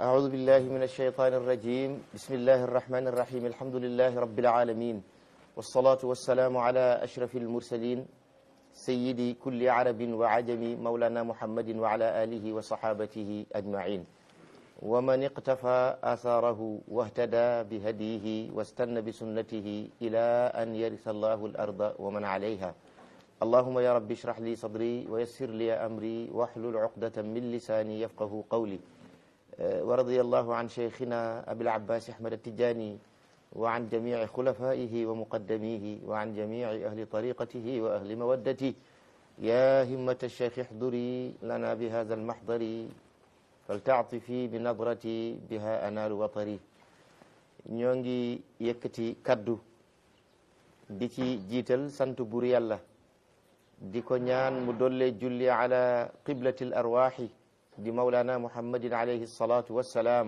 أعوذ بالله من الشيطان الرجيم بسم الله الرحمن الرحيم الحمد لله رب العالمين والصلاة والسلام على أشرف المرسلين سيدي كل عرب وعجم مولانا محمد وعلى آله وصحابته أجمعين ومن اقتفى آثاره واهتدى بهديه واستنى بسنته إلى أن يرث الله الأرض ومن عليها اللهم يا رب اشرح لي صدري ويسر لي أمري واحلل عقدة من لساني يفقه قولي ورضي الله عن شيخنا أبي العباس أحمد التجاني وعن جميع خلفائه ومقدميه وعن جميع أهل طريقته وأهل مودته يا همة الشيخ احضري لنا بهذا المحضر فلتعطفي بنظرتي بها أنال وطري ñoo ngi yëkkati kaddu di ci jiital sant buur yàlla di ko ñaan mu dolle julli ala qiblati l arwaxi di mawlana muhammadin alayhi salatu wassalaam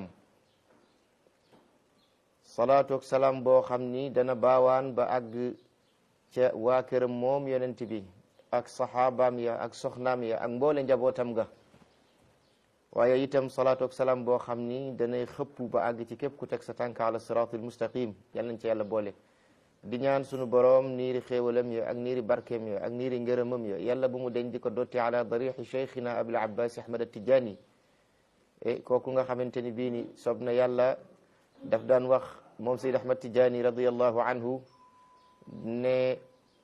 salaatu ak salaam boo xam ni dana baawaan ba àgg ca waa këram moom yonent bi ak saxaabaam ya ak soxnaam ya ak mboole njabootam ga waaye itam salaatu ak salaam boo xam ni danay xëpp ba àgg ci képp ku teg sa tànk ala siraatul mustaqim yal nañ ci yàlla boole di ñaan sunu boroom niiri xéewalam ya ak niiri barkeem ya ak niiri ngërëmam ya yàlla bu mu deñ di ko dotti ala darixi cheikhina abul abbas ahmad atijani e kooku nga xamante ni bii ni sob na yàlla daf daan wax moom sayd ahmad tijani radiallahu anhu ne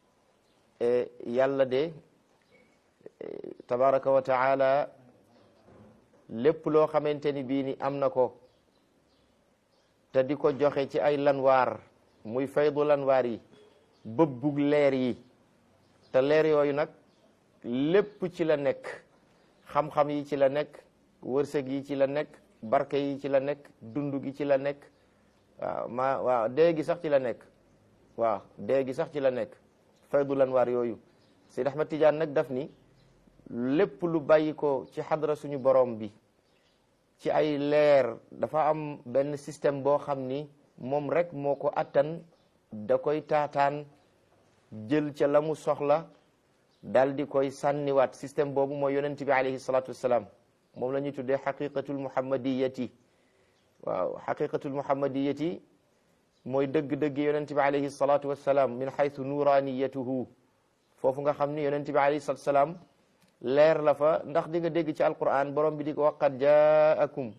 yàlla de tabaraka wa taala lépp loo xamante ni bii ni am na ko te di ko joxe ci ay lanwaar muy faydu lanwaar yi bëbbug leer yi te leer yooyu nag lépp ci la nekk xam-xam yi ci la nekk wërsëg yi ci la nekk barke yi ci la nekk dund gi ci la nekk waaw ma waaw dee gi sax ci la nekk waaw dee gi sax ci la nekk faydu lanwaar yooyu Seyd Ahmad Tijaan nag daf ni lépp lu bàyyi ko ci xadra suñu borom bi ci ay leer dafa am benn système boo xam ni moom rek moo ko attan da koy taataan jël ca la mu soxla dal di koy sànniwaat système boobu mooy yonent bi alayhi salatu wassalaam moom la ñuy tuddee xaqiqatul muhammadiyati waaw xaqiqatul muhammadiyati mooy dëgg-dëgg yonent bi alayhi salatu wassalaam min xaytu nuraniyatuhu foofu nga xam ni yonent bi alayhi salatu wassalaam leer la fa ndax di nga dégg ci alquran borom bi di ko waqat jaakum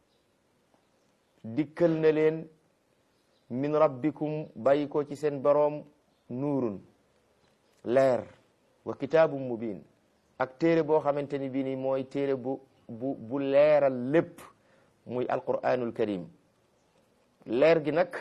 dikkal na leen min rabbikum bàyyi ko ci seen boroom nuurun leer wa kitaabum mubin ak téere boo xamante ni bii ni mooy téere bu bu bu leeral lépp muy alquranul karim leer gi nag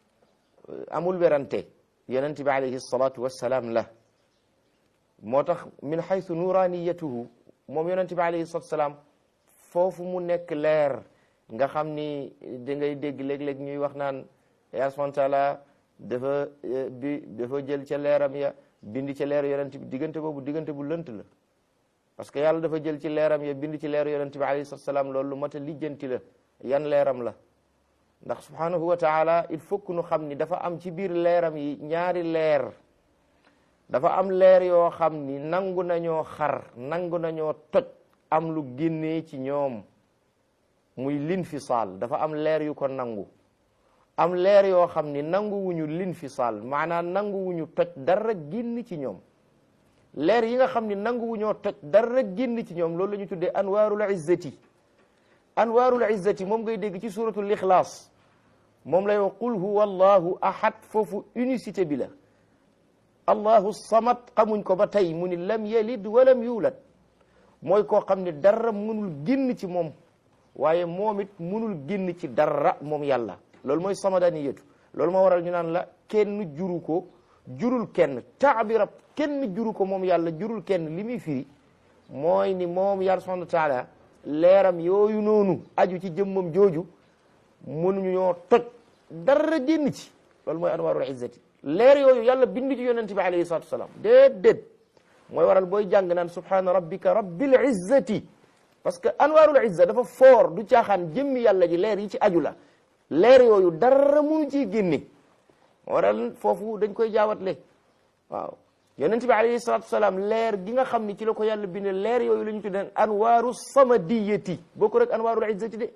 amul werante yonent bi alayhi salatu wassalaam la moo tax min xaytu nuraniyatuhu moom yonent bi alayhi salatu wassalaam foofu mu nekk leer nga xam ni da ngay dégg léeg-léeg ñuy wax naan yaa subhanahu taala dafa bi dafa jël ca leeram ya bind ca leer yonent bi diggante boobu diggante bu lënt la parce que yàlla dafa jël ci leeram ya bind ci leer yonent bi alayhi salatu wassalaam loolu lu mat a lijjanti la yan leeram la ndax subhanahu wa taala il faut que nu xam ni dafa am ci biir leeram yi ñaari leer dafa am leer yoo xam ni nangu nañoo xar nangu nañoo toj am lu génnee ci ñoom muy linfisaal dafa am leer yu ko nangu am leer yoo xam ni nangu wuñu linfisaal maanaam nangu wuñu toj dara génn ci ñoom leer yi nga xam ni nangu wuñoo toj dara génn ci ñoom loolu la ñu tuddee anwaarul izzati anwaarul izzati moom ngay dégg ci suratul ixlaas moom lay wax qul huwa allahu ahad foofu unicité bi la allahu samad xamuñ ko ba tey mu ni lam yalid walam yulad mooy koo xam ne dara mënul génn ci moom waaye moom it mënul génn ci dara moom yàlla loolu mooy samadaniyatu loolu moo waral ñu naan la kenn juru ko jurul kenn taabirab kenn juru ko moom yàlla jurul kenn li muy firi mooy ni moom yàlla subhanahu wa taala leeram yooyu noonu aju ci jëmmam jooju mënuñu ñoo toj dara génn ci loolu mooy anwarul izzati leer yooyu yàlla bind ci yonent bi alayhi salatu wasalaam déedéet mooy waral booy jàng naan subhana rabbika rabbil izzati parce que anwarul izza dafa foor du caaxaan jëmmi yàlla ji leer yi ci aju la leer yooyu dara munu ciy génne waral foofu dañ koy jaawatle waaw yonent bi alayhi salatu wasalaam leer gi nga xam ni ci la ko yàlla binde leer yooyu la ñu tuddee anwaaru samadiyati boo ko rek anwaarul izzati de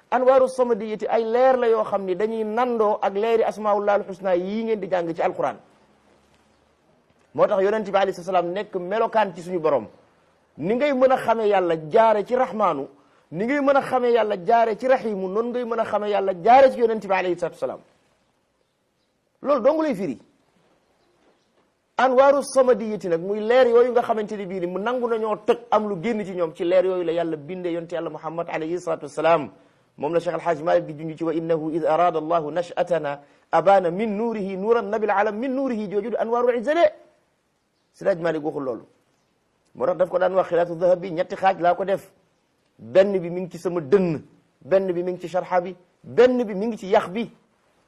anwaaru samadiyati ay leer la yoo xam ni dañuy nandoo ak leeri asmaullah alxusna yii ngeen di jàng ci alquran moo tax yonente bi alayhi salaam nekk melokaan ci suñu borom ni ngay mën a xamee yàlla jaare ci rahmaanu ni ngay mën a xamee yàlla jaare ci rahimu noonu ngay mën a xamee yàlla jaare ci yonente bi alayhi salatu salaam loolu dongu lay firi anwaaru samadiyati nag muy leer yooyu nga xamante ni bii ni mu nangu nañoo toj am lu génn ci ñoom ci leer yooyu la yàlla bindee yonte yàlla muhammad alayhi salatu wasalaam moom la cheikh alhaaj malik di junj ci wa innahu id arada allahu nashatana abana min nuurihi nuuran nabil alam min nuurihi jooju di anwaarul izale sidaaj malik waxul loolu moo tax daf ko daan wax xilaatu dahab bi ñetti xaaj laa ko def benn bi mi ngi ci sama dënn benn bi mi ngi ci sharxa bi benn bi mi ngi ci yax bi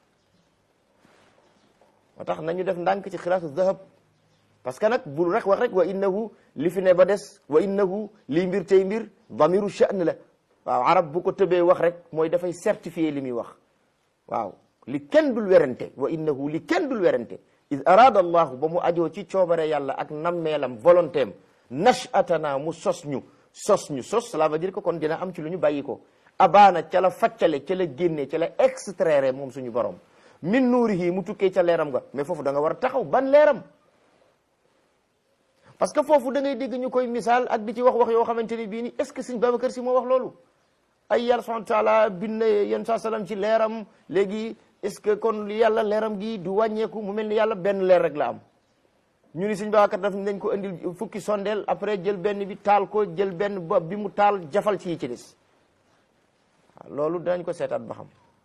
moo tax nañu def ndànk ci xilaatu dahab parce que nag bul rek wax rek wa innahu li fi ne ba des wa innahu lii mbir tey mbir damiru sha'n la waaw arab bu ko tëbee wax rek mooy dafay certifier li muy wax waaw li kenn dul werante wa innahu li kenn dul werante id arada allahu ba mu ajoo ci coobare yàlla ak nammeelam volonté am nashatana mu sos ñu sos ñu sos cela veut dire que kon dina am ci lu ñu bàyyi ko abaana ca la faccale ca la génne ca la extraire moom suñu borom min nuurihi mu tukkee ca leeram nga mais foofu da nga war a taxaw ban leeram parce que foofu da ngay dégg ñu koy misaal ak di ci wax wax yoo xamante ni bii ni est ce que sëñ Babacar si moo wax loolu ay yàlla subhanahu wa taala bind yéen saa salaam ci leeram léegi est ce que kon yàlla leeram gi du wàññeeku mu mel ni yàlla benn leer rek la am ñu ni sëñ Babacar daf dañ ko indil fukki sondeel après jël benn bi taal ko jël benn bopp bi mu taal jafal ci yi ci des waaw loolu danañ ko seetaat ba xam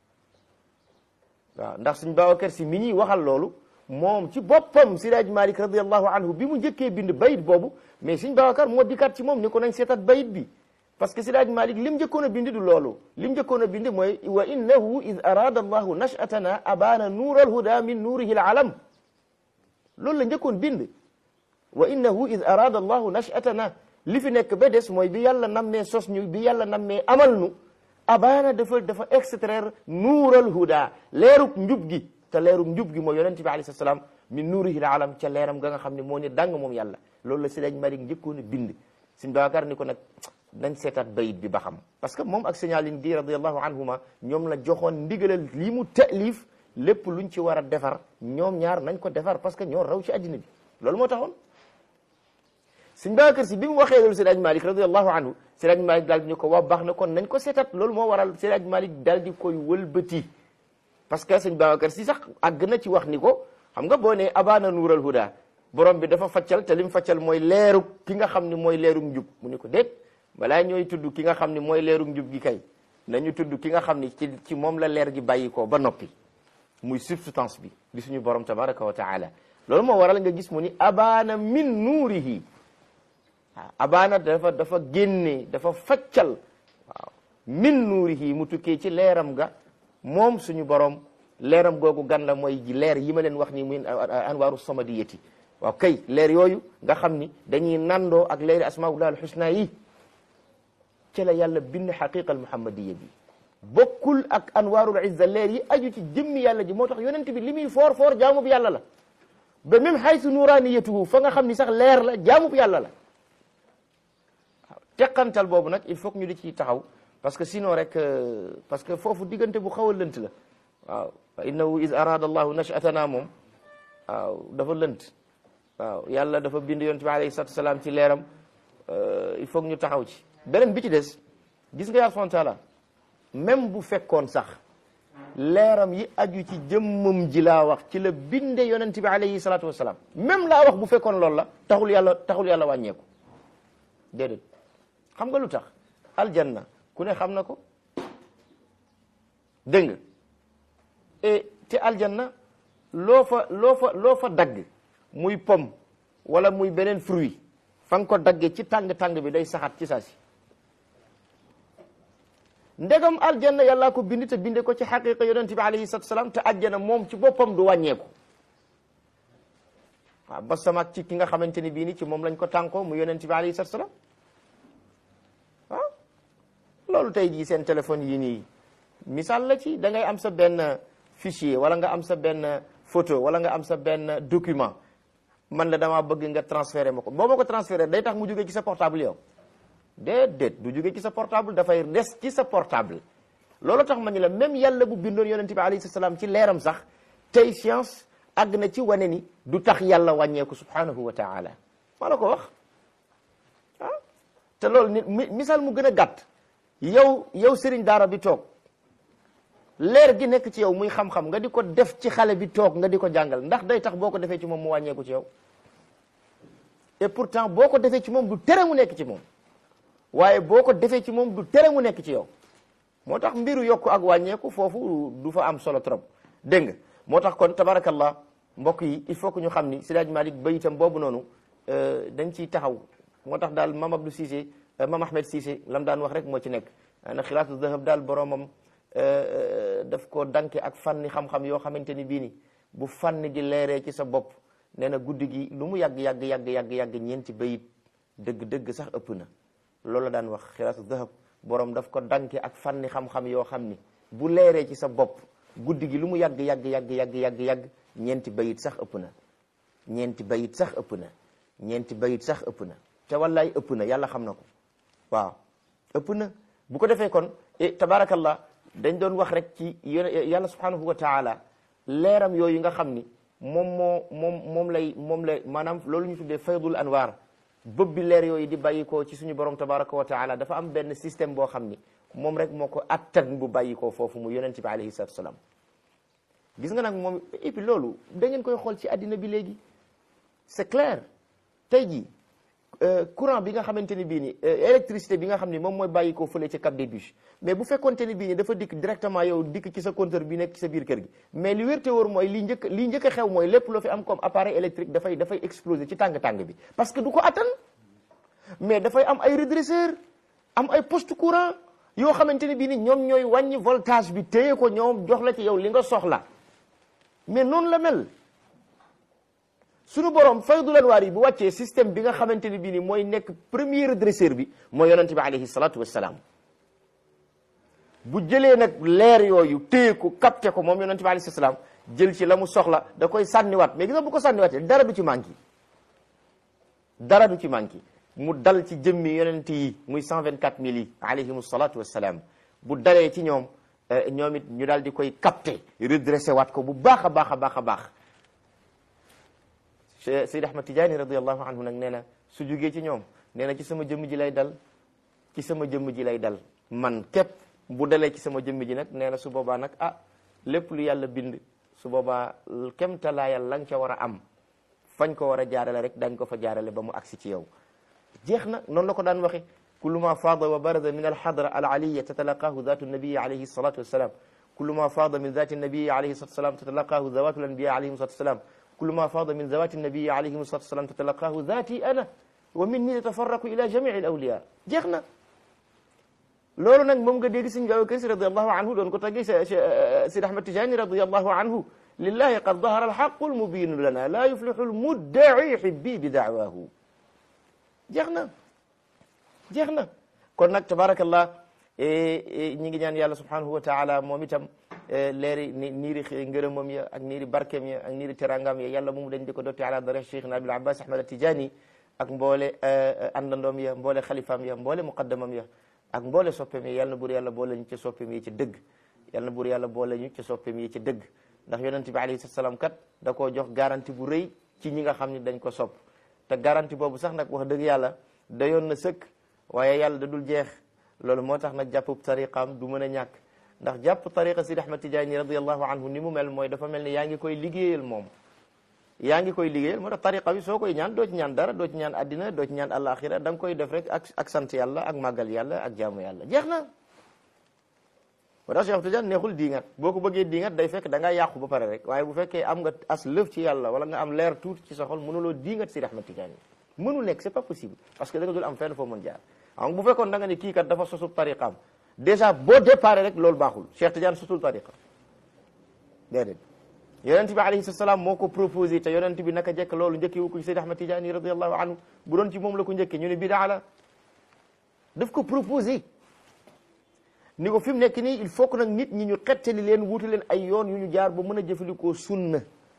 waaw ndax sëñ Babacar si mi ñuy waxal loolu moom ci boppam Siraaj Malik radiallahu anhu bi mu njëkkee bind bayit boobu mais sëñ Babacar moo dikkaat ci moom ni ko nañ seetaat bayit bi parce que Siraaj Malik lim njëkkoon a bind du loolu lim njëkkoon a bind mooy wa innahu id arada allahu nashatana abana nuur alhuda min nuurihi alalam loolu la njëkkoon bind wa innahu id arada allahu nashatana li fi nekk ba des mooy bi yàlla nammee sos ñu bi yàlla nammee amal nu abaana dafa dafa extraire nuural huda leerug njub gi te leerug njub gi mooy yonente bi alayhi salaam min nuurihi alam ca leeram ga nga xam ne moo ni dang moom yàlla loolu la Sëriñ Malik njëkkoon a bind Sëriñ Babacar ni ko nag nañ seetaat bayit bi ba xam parce que moom ak signalin di radiallahu anhuma ñoom la joxoon ndigalal lii mu taalif lépp luñ ci war a defar ñoom ñaar nañ ko defar parce que ñoo raw ci addina bi loolu moo taxoon Sëriñ Babacar si bi mu waxee loolu Sëriñ Malik radiallahu anhu Sëriñ Malik daal di ñu ko waa baax na kon nañ ko seetat loolu moo waral Sëriñ Malik daal di koy wëlbati parce que Sëriñ Babacar si sax àgg na ci wax ni ko xam nga boo ne abana nuural huda borom bi dafa faccal te lim faccal mooy leeru ki nga xam ni mooy leeru njub mu ni ko déet balaa ñooy tudd ki nga xam ni mooy leeru njub gi kay nañu tudd ki nga xam ni ci ci moom la leer gi bàyyi ko ba noppi muy substance bi di suñu borom tabaraka wa taala loolu moo waral nga gis mu ni abana min nuurihi waaw abaana dafa dafa génne dafa faccal waaw min nuurihi mu tukkee ci leeram ga moom suñu borom leeram googu gan la mooy leer yi ma leen wax ni muy anwaaru samadiyati waaw kay leer yooyu nga xam ni dañuy nandoo ak leeri asmaullah alxusna yi ci la yàlla bind xaqiqa al muhammadiya bi bokkul ak anwaarul izza leer yi aju ci jëmmi yàlla ji moo tax yonent bi li muy foor foor jaamub yàlla la ba même xaysu nuraniyatuhu fa nga xam ni sax leer la jaamub yàlla la teqantal boobu nag il faut que ñu di ci taxaw parce que sinon rek parce que foofu diggante bu xaw a lënt la waaw fa innahu is arada allahu nashatana moom waaw dafa lënt waaw yàlla dafa bind yonent bi alayhi salatu salaam ci leeram il faut que ñu taxaw ci beneen bi ci des gis nga yàlla subhanahu wa taala même bu fekkoon sax leeram yi aju ci jëmmam ji laa wax ci la binde yonent bi alayhi salatu wasalaam même laa wax bu fekkoon loolu la taxul yàlla taxul yàlla wàññeeku déedéet xam nga lu tax aljanna ku ne xam na ko dégg nga et te aljanna loo fa loo fa loo fa dagg muy pomme wala muy beneen fruit fa nga ko daggee ci tàng-tàng bi day saxaat ci saa si ndegam aljanna yàllaa ko bind te binde ko ci xaqiqa yonent bi alayhi salatu salaam te aljanna moom ci boppam du wàññeeku waaw ba samaak ci ki nga xamante ni bii ni ci moom lañ ko tànkoo mu yonent bi alayhi salatu salaam waaw loolu tey jii seen téléphone yi nii misaal la ci da ngay am sa benn fichier wala nga am sa benn photo wala nga am sa benn document man la damaa bëgg nga transféré ma ko boo ma ko transféré day tax mu jógee ci sa portable yow déedéet du jógee ci sa portable dafay des ci sa portable loolu tax ma ni la même yàlla bu bindoon yonent bi alayhi salaam ci leeram sax tey science àgg na ci wane ni du tax yàlla wàññeeku subhanahu wa taala maa la ko wax ah te loolu nit misaal mu gën a gàtt yow yow sëriñ daara bi toog leer gi nekk ci yow muy xam-xam nga di ko def ci xale bi toog nga di ko jàngal ndax day tax boo ko defee ci moom mu wàññeeku ci yow et pourtant boo ko defee ci moom du tere mu nekk ci moom waaye boo ko defee ci moom du tere mu nekk ci yow moo tax mbiru yokku ak wàññeeku foofu du fa am solo trop dégg nga moo tax kon tabarakallah mbokk yi il faut que ñu xam ni Seydi Malick bayitam boobu noonu dañ ciy taxaw moo tax daal Mame Abdou Cissé Mame Ahmed Cissé lam daan wax rek moo ci nekk na xilaatu dahab daal boromam daf ko danke ak fànni xam-xam yoo xamante ni bii ni bu fànn gi leeree ci sa bopp nee na guddi gi lu mu yàgg yàgg yàgg yàgg yàgg ñeenti bayit dëgg-dëgg sax ëpp na loolu la daan wax xilaatu dahab borom daf ko danke ak fànni xam-xam yoo xam ni bu leeree ci sa bopp guddi gi lu mu yàgg yàgg yàgg yàgg yàgg yàgg ñeenti bayit sax ëpp na ñeenti bayit sax ëpp na ñeenti bayit sax ëpp na te wallaay ëpp na yàlla xam na ko waaw ëpp na bu ko defee kon tabarakallah dañ doon wax rek ci yàlla subhanahu wa taala leeram yooyu nga xam ni moom moo moom moom lay moom lay maanaam loolu ñu tuddee faydul anwar bëb bi leer yooyu di bàyyi ko ci suñu borom tabaraka wa taala dafa am benn système boo xam ni moom rek moo ko attan bu bàyyi ko foofu mu yonent bi alayhi salatu wasalaam gis nga nag moom et puis loolu da ngeen koy xool ci àddina bi léegi c'est clair tey jii courant bi nga xamante ni bii ni électricité bi nga xam ni moom mooy bàyyi ko fële ci Cap des Biches mais bu fekkonte ni bii ni dafa dikk directement yow dikk ci sa compteur bi nekk ci sa biir kër gi mais li wérte wóor mooy li njëkk li njëkk a xew mooy lépp loo fi am comme appareil électrique dafay dafay exploser ci tàng-tàng bi parce que du ko attan mais dafay am ay redresseur am ay poste courant yoo xamante ni bii ni ñoom ñooy wàññi voltage bi téye ko ñoom jox la ci yow li nga soxla mais noonu la mel suñu borom faydul anwaar yi bu wàccee système bi nga xamante ni bii ni mooy nekk premier redresseur bi mooy yonente bi alayhi salatu wassalaam bu jëlee nag leer yooyu téye ko capté ko moom yonente bi alayhi salaam jël ci la mu soxla da koy sànniwaat mais gis nga bu ko sànniwaatee dara du ci manqué dara du ci manqué mu dal ci jëmmi yonente yi muy cent vingt quatre mille yi alayhimu salatu wassalaam bu dalee ci ñoom ñoom it ñu daal di koy capté redressé waat ko bu baax a baax a baax a baax Seyd Ahmad Tijaani radiallahu anhu nag nee na su jugee ci ñoom nee na ci sama jëmm ji lay dal ci sama jëmm ji lay dal man képp bu dalee ci sama jëmm ji nag nee na su boobaa nag ah lépp lu yàlla bind su boobaa kemtalaayal la nga ca war a am fañ ko war a jaarale rek dañ ko fa jaarale ba mu agsi ci yow jeex na noonu la ko daan waxe kullu ma faada wa barada min alxadra alaliya tatalaqaahu zatu nabiyi alayhi salatu wassalam kullu ma faada min zati nabiyi alayhi salatu wassalam tatalaqaahu zawatu lanbiya alayhim salatu wassalam kullu ma faada min zawati nabiyi alayhim salatu wassalam tatalaqaahu zati ana wa minni yatafarraqu ila jamii alawliya jeex na loolu nag moom nga dégg sëñ Babacar Si radiallahu anhu doon ko tagge Sidi Ahmad Tijani radiallahu anhu lillahi qad dahara alxaqu almubinu lana la yuflixu almuddai xibbi bi daawaahu jeex na jeex na kon nag tabarakallah ñi ngi ñaan yàlla subhanahu wa taala moom itam leeri niiri ngërëmam ya ak niiri barkeem ya ak niiri terangam ya yàlla moomu dañ di ko dotti ala dara cheikhna abil abbas ahmad atijani ak mboole àndandoom ya mboole xalifaam ya mboole muqaddamam ya ak mboole soppeem ya yàlla na buur yàlla boole ñu ci soppeem yi ci dëgg yàlla na buur yàlla boole ñu ci soppeem yi ci dëgg ndax yonent bi alayhi salaam kat da koo jox garantie bu rëy ci ñi nga xam ne dañ ko sopp te garantie boobu sax nag wax dëgg yàlla dayoon na sëkk waaye yàlla da dul jeex loolu moo tax nag jàpp tariqaam du mën a ñàkk ndax jàpp tariqa Sidi Ahmad Tijaani radiallahu anhu ni mu mel mooy dafa mel ni yaa ngi koy liggéeyal moom yaa ngi koy liggéeyal moo tax tariqa bi soo koy ñaan doo ci ñaan dara doo ci ñaan addina doo ci ñaan alaxira da nga koy def rek ak ak sant yàlla ak màggal yàlla ak jaamu yàlla jeex na moo tax Cheikh Tidiane neexul diingat boo ko bëggee diingat day fekk da ngaa yàqu ba pare rek waaye bu fekkee am nga as lëf ci yàlla wala nga am leer tuuti ci sa xol mënuloo diingat Sidi Ahmad Tijaani mënul nekk c'est pas possible parce que da nga dul am fenn foo mën jaar xam bu fekkoon da nga ne kii kat dafa sosub tariqaam déjà boo départ rek loolu baaxul Cheikh Tidiane sosul tariqa déedéet yonent bi alayhi salaam moo ko proposé te yonent bi naka jekk loolu njëkki wu ko ci Seydi Ahmad Tidiane radiallahu anhu bu doon ci moom la ko njëkke ñu ne bidaa la daf ko proposé ni ko fi mu nekk nii il faut que nag nit ñi ñu xettali leen wuute leen ay yoon yu ñu jaar ba mën a jëfandikoo sunna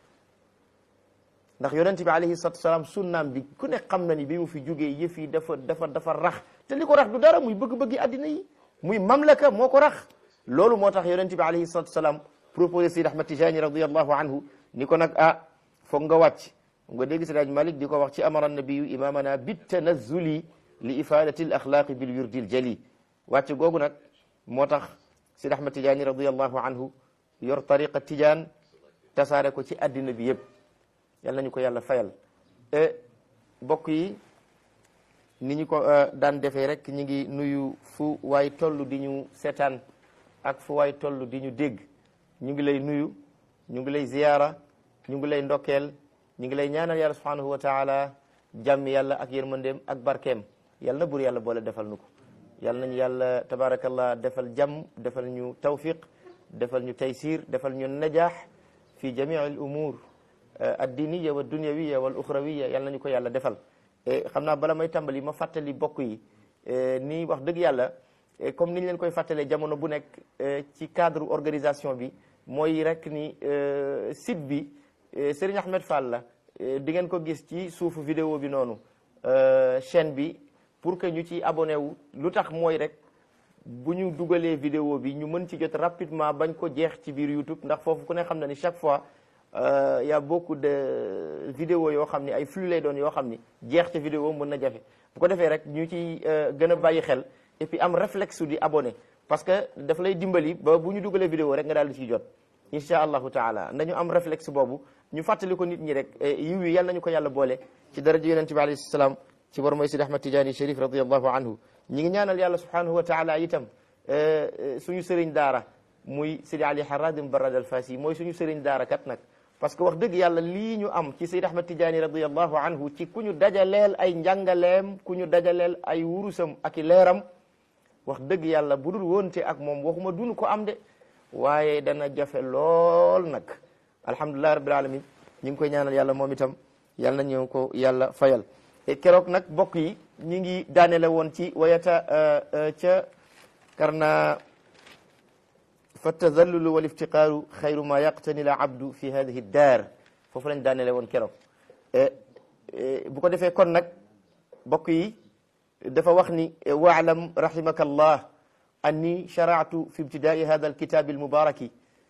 ndax yonent bi alayhi salatu salaam sunnaam bi ku ne xam na ni bi mu fi jógee yëf yi dafa dafa dafa rax te li ko rax du dara muy bëgg-bëggi addina yi muy mamlaka moo ko rax loolu moo tax yonent bi alayhi salatu wasalaam proposé Seydi Ahmad Tijani radiallahu anhu ni ko nag ah foog nga wàcc nga dégg Seydi Malik di ko wax ci amara nabiyu imamana bitanazuli li ifadati al axlaqi bil wirdi al jali wàcc googu nag moo tax Seydi Ahmad Tijani radiallahu anhu yor tariqa tijaan tasaare ko ci addina bi yëpp yal nañu ko yàlla fayal bokk yi ni ñu ko daan defee rek ñu ngi nuyu fu waay toll di ñu seetaan ak fu waay toll di ñu dégg ñu ngi lay nuyu ñu ngi lay ziyaara ñu ngi lay ndokkeel ñu ngi lay ñaanal yàlla subhanahu wa taala jàmm yàlla ak yërmandeem ak barkeem yàlla na bur yàlla boole defal nu ko yàlla nañu yàlla tabarakallah defal jàmm defal ñu tawfiq defal ñu taysir defal ñu najaax fi jamii al umur addiniya wa dunyawiya wal uxrawiya yàlla nañu ko yàlla defal xam naa bala may tàmbali ma fàttali bokk yi ni wax dëgg yàlla comme niñ leen koy fàttalee jamono bu nekk ci cadre organisation bi mooy rek ni site bi Serigne Ahmed Fall la di ngeen ko gis ci suufu vidéo bi noonu chaîne bi pour que ñu ci abonné wu lu tax mooy rek bu ñu dugalee vidéo bi ñu mën ci jot rapidement bañ ko jeex ci biir YouTube ndax foofu ku ne xam na ni chaque fois y a beaucoup de vidéos yoo xam ni ay flux lay doon yoo xam ni jeex ca vidéo mën na jafe bu ko defee rek ñu ci gën a bàyyi xel et puis am réflexe di abonné parce que daf lay dimbali ba bu ñu dugalee vidéo rek nga daal di ciy jot insha allahu taala nañu am réflexe boobu ñu fàttali ko nit ñi rek yiw yi yàlla nañu ko yàlla boole ci daraja yonente bi alayhi salaam ci war mooy Sidi Ahmad Tidiane Chérif radiallahu anhu ñi ngi ñaanal yàlla subhanahu wa taala itam suñu sëriñ daara muy Sidi Ali Haradim Barad al Fasi mooy suñu sëriñ daara kat nag parce que wax dëgg yàlla lii ñu am ci Sidi Ahmad Tidiane radiallahu anhu ci ku ñu dajaleel ay njàngaleem ku ñu dajaleel ay wurusam ak i leeram wax dëgg yàlla bu dul woonte ak moom waxuma dunu ko am de waaye dana jafe lool nag alhamdulilah rabbil alamin ñu ngi koy ñaanal yàlla moom itam yàlla na ñu ko yàlla fayal keroog nag bokk yi ñi ngi daanele woon ci wayata ca karna fa tazallulu wal iftiqaaru xayru ma yaqtani la abdu fi hadihi daar foofu lañ daanele woon keroog bu ko defee kon nag bokk yi dafa wax ni waalam rahimaka allah anni sharactu fi ibtidaai hada alkitabi almubaraki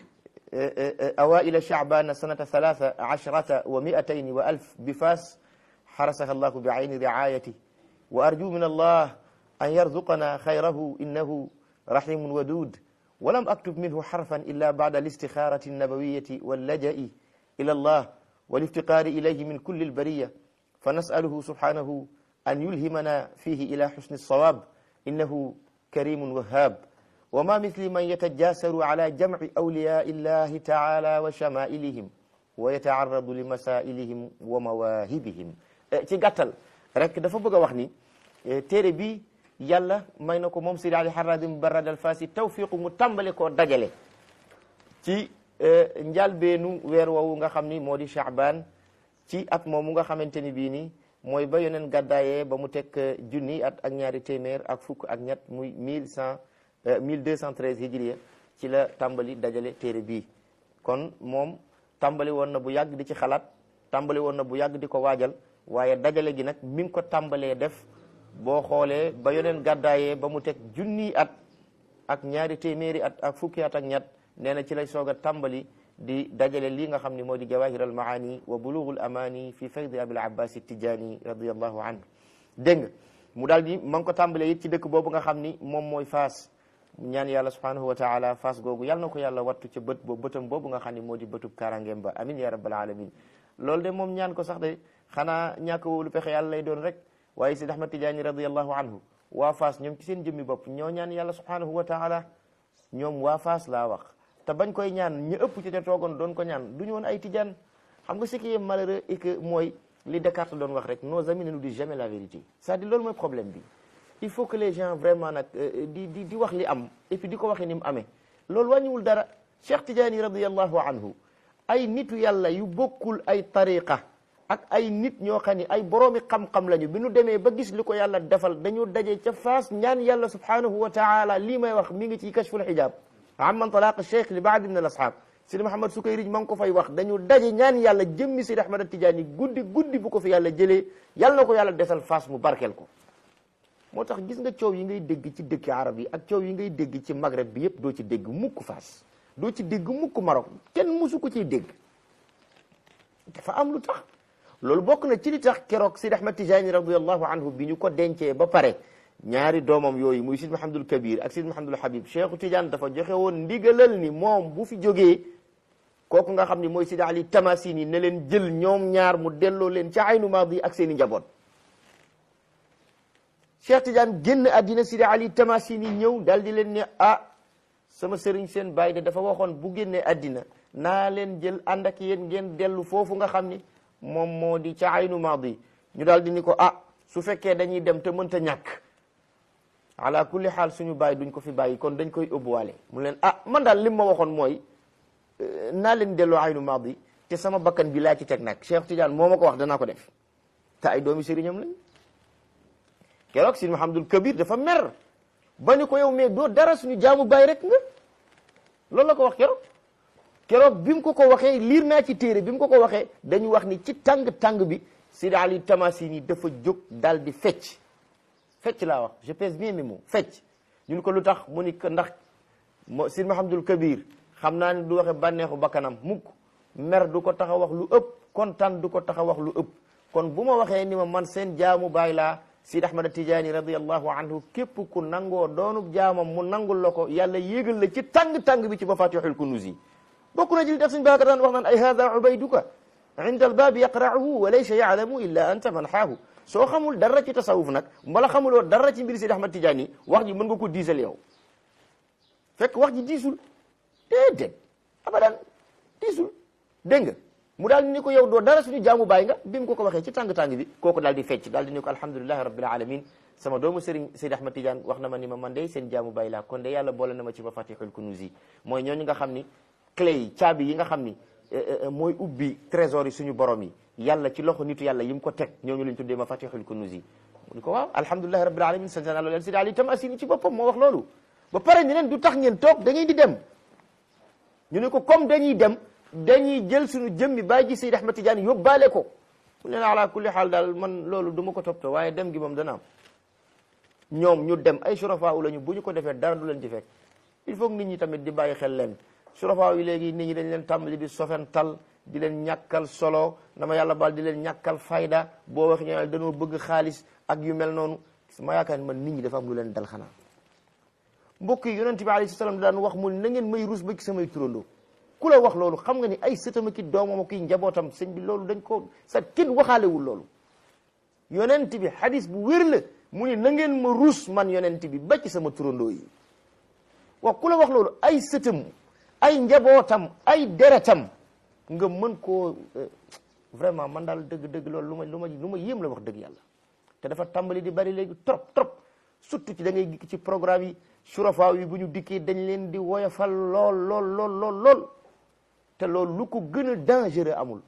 awaila shacbana sanata thalatha ashrata wa miatayn wa alf bifas حرسها الله بعين رعايته وأرجو من الله أن يرزقنا خيره إنه رحيم ودود ولم أكتب منه حرفا إلا بعد الاستخارة النبوية واللجأ إلى الله والافتقار إليه من كل البرية فنسأله سبحانه أن يلهمنا فيه إلى حسن الصواب إنه كريم وهاب وما مثل من يتجاسر على جمع أولياء الله تعالى وشمائلهم ويتعرض لمسائلهم ومواهبهم ci gàttal rek dafa bëgg a wax ni téere bi yàlla may na ko moom Sidi Ali Haradim Barad al Fasi tawfiqu mu tàmbale koo dajale ci njàlbeenu weer woowu nga xam ni moo di Shaaban ci at moomu nga xamante ni bii ni mooy ba yoneen gàddaayee ba mu teg junni at ak ñaari téeméer ak fukk ak ñett muy mille cent mille deux cent treize hijriya ci la tàmbali dajale téere bii kon moom tàmbali woon na bu yàgg di ci xalaat tàmbali woon na bu yàgg di ko waajal waaye dajale gi nag mi ngi ko tàmbalee def boo xoolee ba yoneen gàddaayee ba mu teg junniy at ak ñaari téeméeri at ak fukki at ak ñett nee na ci lay soog a tàmbali di dajale lii nga xam ne moo di jawahir al maani wa bulughul amani fi faydi abil abbas tijani radiallahu anhu dégg nga mu daal di ma ngi ko tàmbalee it ci dëkk boobu nga xam ni moom mooy faas ñaan yàlla subhanahu wa taala faas googu yàlla na ko yàlla wattu ca bët boobu bëtam boobu nga xam ne moo di bëtub karangeem ba amin ya rabbal alamin loolu de moom ñaan ko sax de xanaa ñàkk wóolu pexe yàlla lay doon rek waaye Sidi Ahmad Tijaani radiallahu anhu waa Faas ñoom ci seen jëmmi bopp ñoo ñaan yàlla subhanahu wa taala ñoom waa Faas laa wax te bañ koy ñaan ñu ëpp ci te toogoon doon ko ñaan du ñu woon ay tijaan xam nga ce qui est malheureux et que mooy li Descartes doon wax rek nos amis ne nous disent jamais la vérité c'est-à-dire loolu mooy problème bi il faut que les gens vraiment nag di di di wax li am et puis di ko waxee ni mu amee loolu wàññiwul dara Cheikh Tijaani radiallahu anhu ay nitu yàlla yu bokkul ay tariqa ak ay nit ñoo xam ni ay boroomi xam-xam lañu bi nu demee ba gis li ko yàlla defal dañu daje ca faas ñaan yàlla subhanahu wa taala lii may wax mi ngi ci kashful hijab amman talaq cheikh li baadi min al ashab sidi Muhammad Sukayrij ma ngi ko fay wax dañu daje ñaan yàlla jëmmi Sidi Ahmad Tijaani guddi guddi bu ko fi yàlla jëlee yàlla na ko yàlla desal faas mu barkeel ko moo tax gis nga coow yi ngay dégg ci dëkki arab yi ak coow yi ngay dégg ci maghreb bi yëpp doo ci dégg mukk Faas doo ci dégg mukk Maroc kenn musu ko ciy dégg dafa am lu tax loolu bokk na ci li tax keroog Sidi Ahmad Tijani radiallahu anhu bi ñu ko dencee ba pare ñaari doomam yooyu muy Sidi Mahamadul Kabir ak Sidi Mahamadul Habib Cheikhu Tidiane dafa joxe woon ndigalal ni moom bu fi jógee kooku nga xam ni mooy Sidi Ali Tamasini ne leen jël ñoom ñaar mu delloo leen ca aynu maadi ak seen i njaboot Cheikh Tidiane génn àddina Sidi Ali Tamasini ñëw daal di leen ne ah sama sëriñ seen baay de dafa waxoon bu génnee àddina naa leen jël ànd ak yéen ngeen dellu foofu nga xam ni moom moo di ca aynu maadi ñu daal di ni ko ah su fekkee dañuy dem te mënta ñàkk ala kulli xaal suñu bàyyi duñ ko fi bàyyi kon dañ koy ëbbuwaale mu leen ah man daal lim ma waxoon mooy naa leen delloo aynu maadi te sama bakkan bi laa ci teg nag Cheikh Tidiane moo ma ko wax danaa ko def te ay doomi sëriñam lañ keroog si Mahamadul Kabir dafa mer ba ni ko yow mais doo dara suñu jaamu bàyyi rek nga loolu la ko wax keroog keroog bi mu ko ko waxee liir naa ci téere bi mu ko ko waxee dañu wax ni ci tàng-tàng bi Sidi Ali Tamasini dafa jóg dal di fecc fecc laa wax je pèse bien mes mots fecc ñun ko lu tax mu ni ko ndax mo Sidi Mahamadul Kabir xam naa ni du waxe bànneexu bakkanam mukk mer du ko tax a wax lu ëpp kontaan du ko tax a wax lu ëpp kon bu ma waxee ni ma man seen jaamu baay laa Sidi Ahmad Tijaani radiallahu anhu képp ku nangoo doonub jaamam mu nangul la ko yàlla yéegal la ci tàng-tàng bi ci mafatihul kunuz yi bokk na ci li tax suñ baaka daan wax naan ay hada ubayduka inda albaabi yaqra'uhu wa laysa ya'lamu illa anta man xaahu soo xamul dara ci tasawuf nag mbala xamuloo dara ci mbiri Sidi Ahmad Tijaani wax ji mën nga ko diisal yow fekk wax ji diisul déedéet abadan diisul dégg nga mu daal di ni ko yow doo dara suñu jaamu baay nga bi mu ko ko waxee ci tàng-tàng bi kooku daal di fecc daal di ni ko alhamdulilahi rabbil alamin sama doomu sëriñ Seydi Ahmad Tidiane wax na ma ni ma man de seen jaamu baay laa kon de yàlla boole na ma ci mafatihul kunuz yi mooy ñooñu nga xam ni clé yi caabi yi nga xam ni mooy ubbi trésor yi suñu borom yi yàlla ci loxo nitu yàlla yi mu ko teg ñooñu lañ tuddee mafatihul kunuz yi mu ni ko waaw alhamdulilahi rabbil alamin sant naa loolu Seydi Ali Tamasini ci boppam moo wax loolu ba pare ni leen du tax ngeen toog da ngeen di dem ñu ne ko comme dañuy dem dañuy jël suñu jëmmi bàyyi ji Seydi Ahmad Tidiane yóbbaale ko mu leen ala kulli xaal daal man loolu du ma ko toppatoo waaye dem gi moom dana am ñoom ñu dem ay surafaa u lañu bu ñu ko defee dara du leen ci fekk il faut que nit ñi tamit di bàyyi xel leen surafaa yi léegi nit ñi dañ leen tàmbali di sofental di leen ñàkkal solo dama yàlla baal di leen ñàkkal fayda boo wax ñoo dañoo bëgg xaalis ak yu mel noonu ma yaakaar ni man nit ñi dafa am lu leen dal xanaa mbokk yi yonent bi alayhi salaam daan wax mu na ngeen may rus ba ci samay turandoo ku la wax loolu xam nga ni ay sëtama ki doomam ki njabootam sëñ bi loolu dañ ko sa kenn waxaalewul loolu yonent bi hadis bu wér la mu ni na ngeen ma rus man yonent bi ba ci sama turandoo yi wax ku la wax loolu ay sëtam ay njabootam ay deretam nga mën koo vraiment man daal dëgg-dëgg loolu lu ma lu ma lu ma yéem la wax dëgg yàlla te dafa tàmbali di bari léegi trop trop surtout ci da ngay gis ci programme yi surafaa yi bu ñu dikkee dañ leen di woyofal lool lool lool lool lool te loolu lu ko gën a dangereux amul